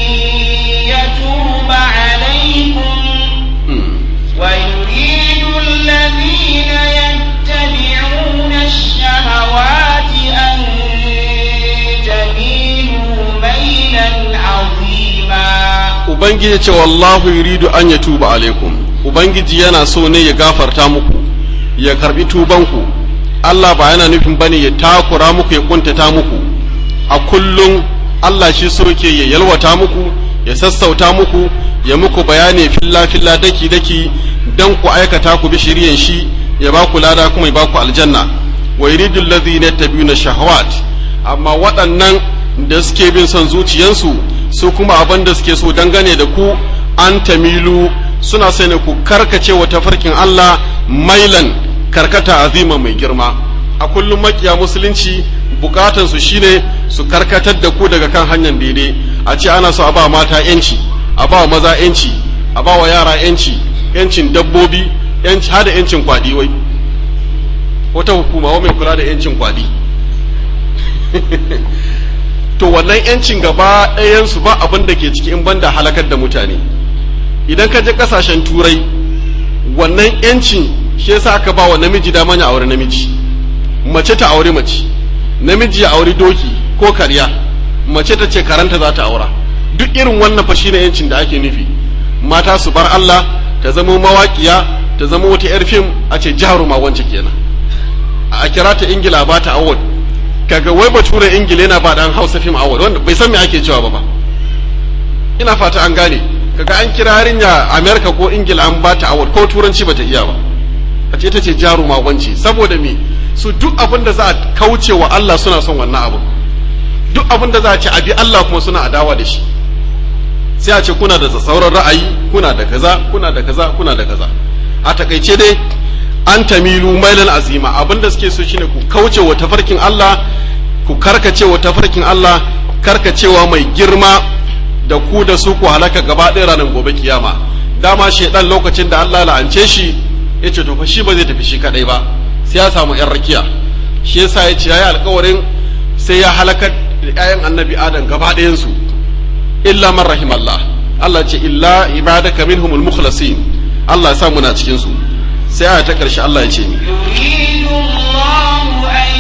يتوب عليكم ويريد الذين يتبعون الشهوات أن تميلوا ميلا عظيما ubangiji ce wallahu yuridu an ya tuba alaikum ubangiji yana so ne ya gafarta muku ya karbi tubanku Allah ba yana nufin bane ya takura muku ya kuntata muku a kullum Allah shi so yake ya yalwata muku ya sassauta muku ya muku bayani filla filla daki daki dan ku aikata ku bi shiriyan shi ya ba ku lada kuma ya ba ku aljanna wa yuridu alladhina yattabi'una shahawat amma waɗannan da suke bin son zuciyansu su kuma abin da suke so dangane da ku an tamilu suna sai ne ku karkace wa tafarkin Allah mailan karkata azima mai girma a kullum makiya musulunci bukatan su shine su karkatar da ku daga kan hanyar daidai a ce ana so a ba mata yanci a ba maza yanci a ba wa yara yanci yancin dabbobi yanci hada yancin kwadi wai wata hukuma wa mai kula da yancin kwadi to wannan yancin gaba ɗayansu ba abin da ke ciki in banda halakar da mutane idan ka je kasashen turai wannan yancin shi yasa aka ba wa namiji dama ya aure namiji mace ta aure mace namiji ya aure doki ko karya mace ta ce karanta za ta aura duk irin wannan fa shine yancin da ake nufi mata su bar Allah ta zama mawaƙiya ta zama wata yar fim a ce jaruma wance kenan a kira ta ingila ba ta award kaga wai bature ingila yana ba dan hausa fim award wanda bai san me ake cewa ba ba ina fata an gane kaga an kira yarinya america ko ingila an ba ta award ko turanci bata iya ba a ce ita ce jaruma wance saboda me su duk abin da za a kauce wa Allah suna son wannan abu duk abin da za a ce abi Allah kuma suna adawa da shi sai a ce kuna da sauran ra'ayi kuna da kaza kuna da kaza kuna da kaza a takaice dai an tamilu mailan azima abin da suke so shine ku kauce wa tafarkin Allah ku karkace wa tafarkin Allah karkacewa mai girma da ku da su ku halaka gaba ɗaya ranar gobe kiyama dama shaidan lokacin da Allah la'ance shi ya ce to fa shi ba zai tafi shi kadai ba sai ya samu yan rakiya shi yasa ya ce yayi alƙawarin sai ya halakar da ƴaƴan annabi adam gaba ɗayan su illa man rahimallah Allah ce illa ibadaka minhumul mukhlasin Allah ya sa muna cikin su sai aya ta karshe Allah ya ce ni يريد الله أن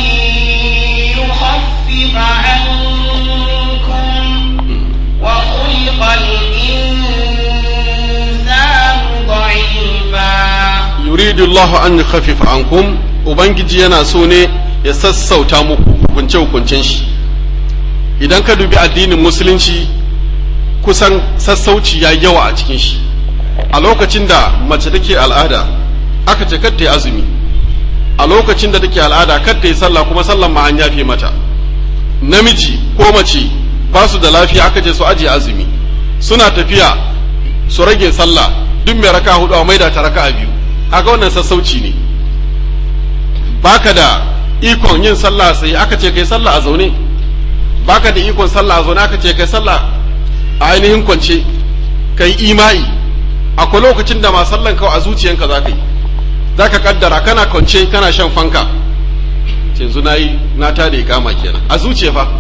يخفف عنكم وخلق الإنسان ضعيفا yuridu Allah an yukhaffifa ankum ubangiji yana so ne ya sassauta muku hukunce hukuncen shi idan ka dubi addinin musulunci kusan sassauci ya yawa a cikin shi a lokacin da mace take al'ada aka ce kar ta yi azumi a lokacin da take al'ada kar ta yi sallah kuma sallan ma an yafe mata namiji ko mace ba su da lafiya aka ce su ajiye azumi suna tafiya su rage sallah duk mai raka hudu a maida ta raka biyu kaga wannan sassauci ne baka da ikon yin sallah sai aka ce kai sallah a zaune baka da ikon sallah a zaune aka ce kai sallah a ainihin kwance kai imai akwai lokacin da ma sallan kawai a zuciyanka za ka yi za ka kaddara kana kwance kana shan fanka yanzu na yi na tada ikama kenan a zuciya fa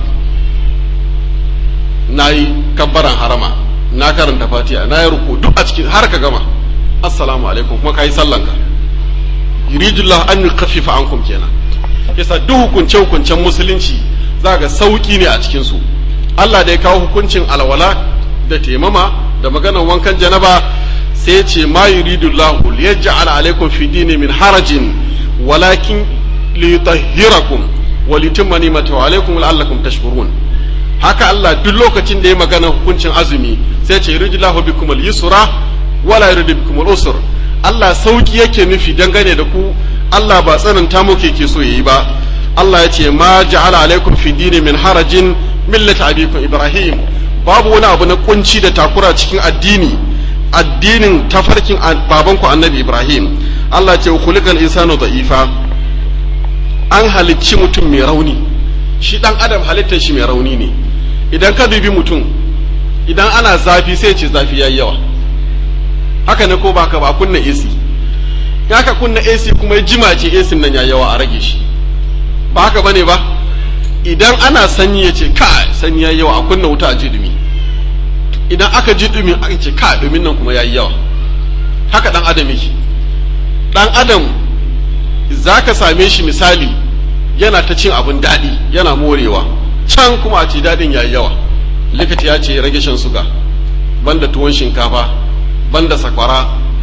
na yi kabbaran harama na karanta fatiha na yi ruku duk a cikin har ka gama assalamu alaikum kuma ka yi sallanka yuridullah an yukaffifa ankum kenan yasa duk hukunce hukuncen musulunci za ga sauki ne a cikin su Allah da ya kawo hukuncin alwala da temama da maganar wankan janaba sai ya ce ma yuridullahu liyaj'al alaikum fi dini min harajin walakin liyutahhirakum wa litimma ni'matahu alaikum la'allakum tashkurun haka Allah duk lokacin da ya magana hukuncin azumi sai ce yuridullahu bikum al-yusra wala yuridu bikum al-usr Allah sauki yake nufi dangane da ku Allah ba tsananta muke ke so yayi ba Allah ya ce ma ja'ala alaikum fi dini min harajin millata abikum ibrahim babu wani abu na kunci da takura cikin addini addinin tafarkin babanku annabi ibrahim Allah ce khuliqal insanu da'ifa an halicci mutum mai rauni shi dan adam halittar shi mai rauni ne idan ka dubi mutum idan ana zafi sai ce zafi yayi yawa haka ne ko ba ka ba kunna AC ya ka kunna AC kuma jima ce AC nan ya yawa a rage shi ba haka bane ba idan ana sanyi ya ce ka sanyi ya yawa a kunna wuta a ji dumi idan aka ji dumi aka ce ka dumin nan kuma ya yi yawa haka dan adam yake dan adam za ka same shi misali yana ta cin abin daɗi yana morewa can kuma a ce daɗin ya yi yawa likita ya ce rage shan suga banda tuwon shinkafa banda sakwara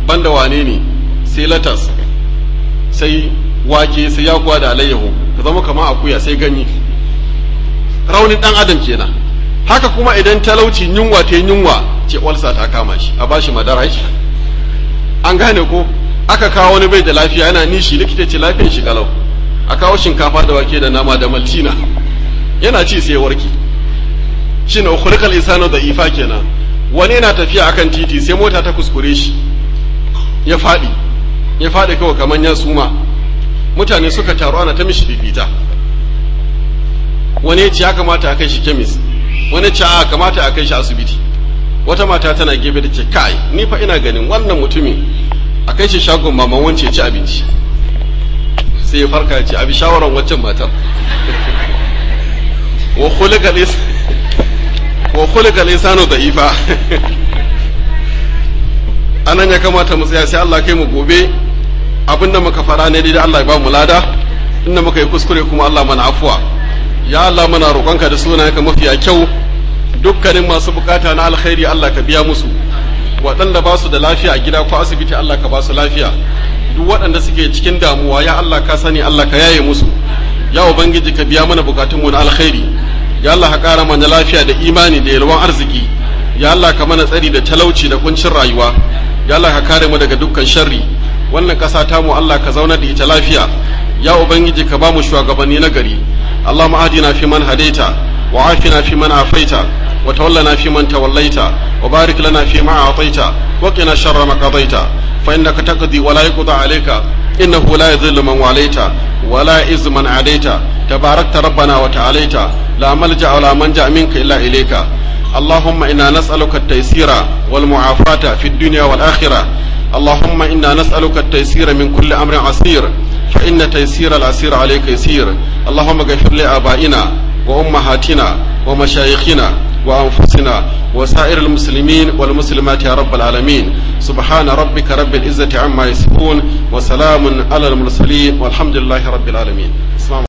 banda wane ne sai latas sai wake sai yakuwa da alayyahu ka zama kamar akuya sai ganye raunin dan adam kenan haka kuma idan talauci yunwa ta yunwa ce walsa ta kama shi a bashi madara shi an gane ko aka kawo wani bai da lafiya yana nishi likita ce lafiyar shi kalau a kawo shinkafa da wake da nama da maltina yana ci sai warke shi ne ukhrikal insanu da ifa kenan wani yana tafiya akan titi sai mota ta kuskure shi ya faɗi ya faɗi kawai kamar ya suma mutane suka taru ana ta mishi fifita wani ya ce ya kamata a kai shi kemis wani ce a kamata a kai shi asibiti wata mata tana gefe da ce kai ni fa ina ganin wannan mutumin a kai shi shagon maman wance ci abinci sai ya farka ya ce abi shawaran waccan matar wa khuliqa lisanu da'ifa anan ya kamata mu tsaya sai Allah kai mu gobe abinda muka fara ne da Allah ya ba mu lada inda muka yi kuskure kuma Allah mana afuwa ya Allah muna roƙonka da sunayenka mafiya kyau dukkanin masu bukata na alkhairi Allah ka biya musu waɗanda ba su da lafiya a gida ko asibiti Allah ka ba su lafiya duk waɗanda suke cikin damuwa ya Allah ka sani Allah ka yaye musu ya ubangiji ka biya mana bukatunmu na alkhairi ya Allah ka ƙara mana lafiya da imani da yalwan arziki ya Allah ka mana tsari da talauci da kuncin rayuwa ya Allah ka kare mu daga dukkan sharri wannan ƙasa tamu Allah ka zauna da ita lafiya ya ubangiji ka ba mu shugabanni na gari اللهم اهدنا فيمن هديت وعافنا فيمن عافيت وتولنا فيمن توليت وبارك لنا فيما اعطيت وقنا شر ما قضيت فانك تقضي ولا يقضى عليك انه لا يذل من واليت ولا يعز من عاديت تباركت ربنا وتعاليت لا ملجا ولا منجا منك الا اليك اللهم انا نسالك التيسير والمعافاه في الدنيا والاخره اللهم انا نسالك التيسير من كل امر عسير فإن تيسير العسير عليك يسير اللهم اغفر لآبائنا وأمهاتنا ومشايخنا وأنفسنا وسائر المسلمين والمسلمات يا رب العالمين سبحان ربك رب العزة عما يصفون وسلام على المرسلين والحمد لله رب العالمين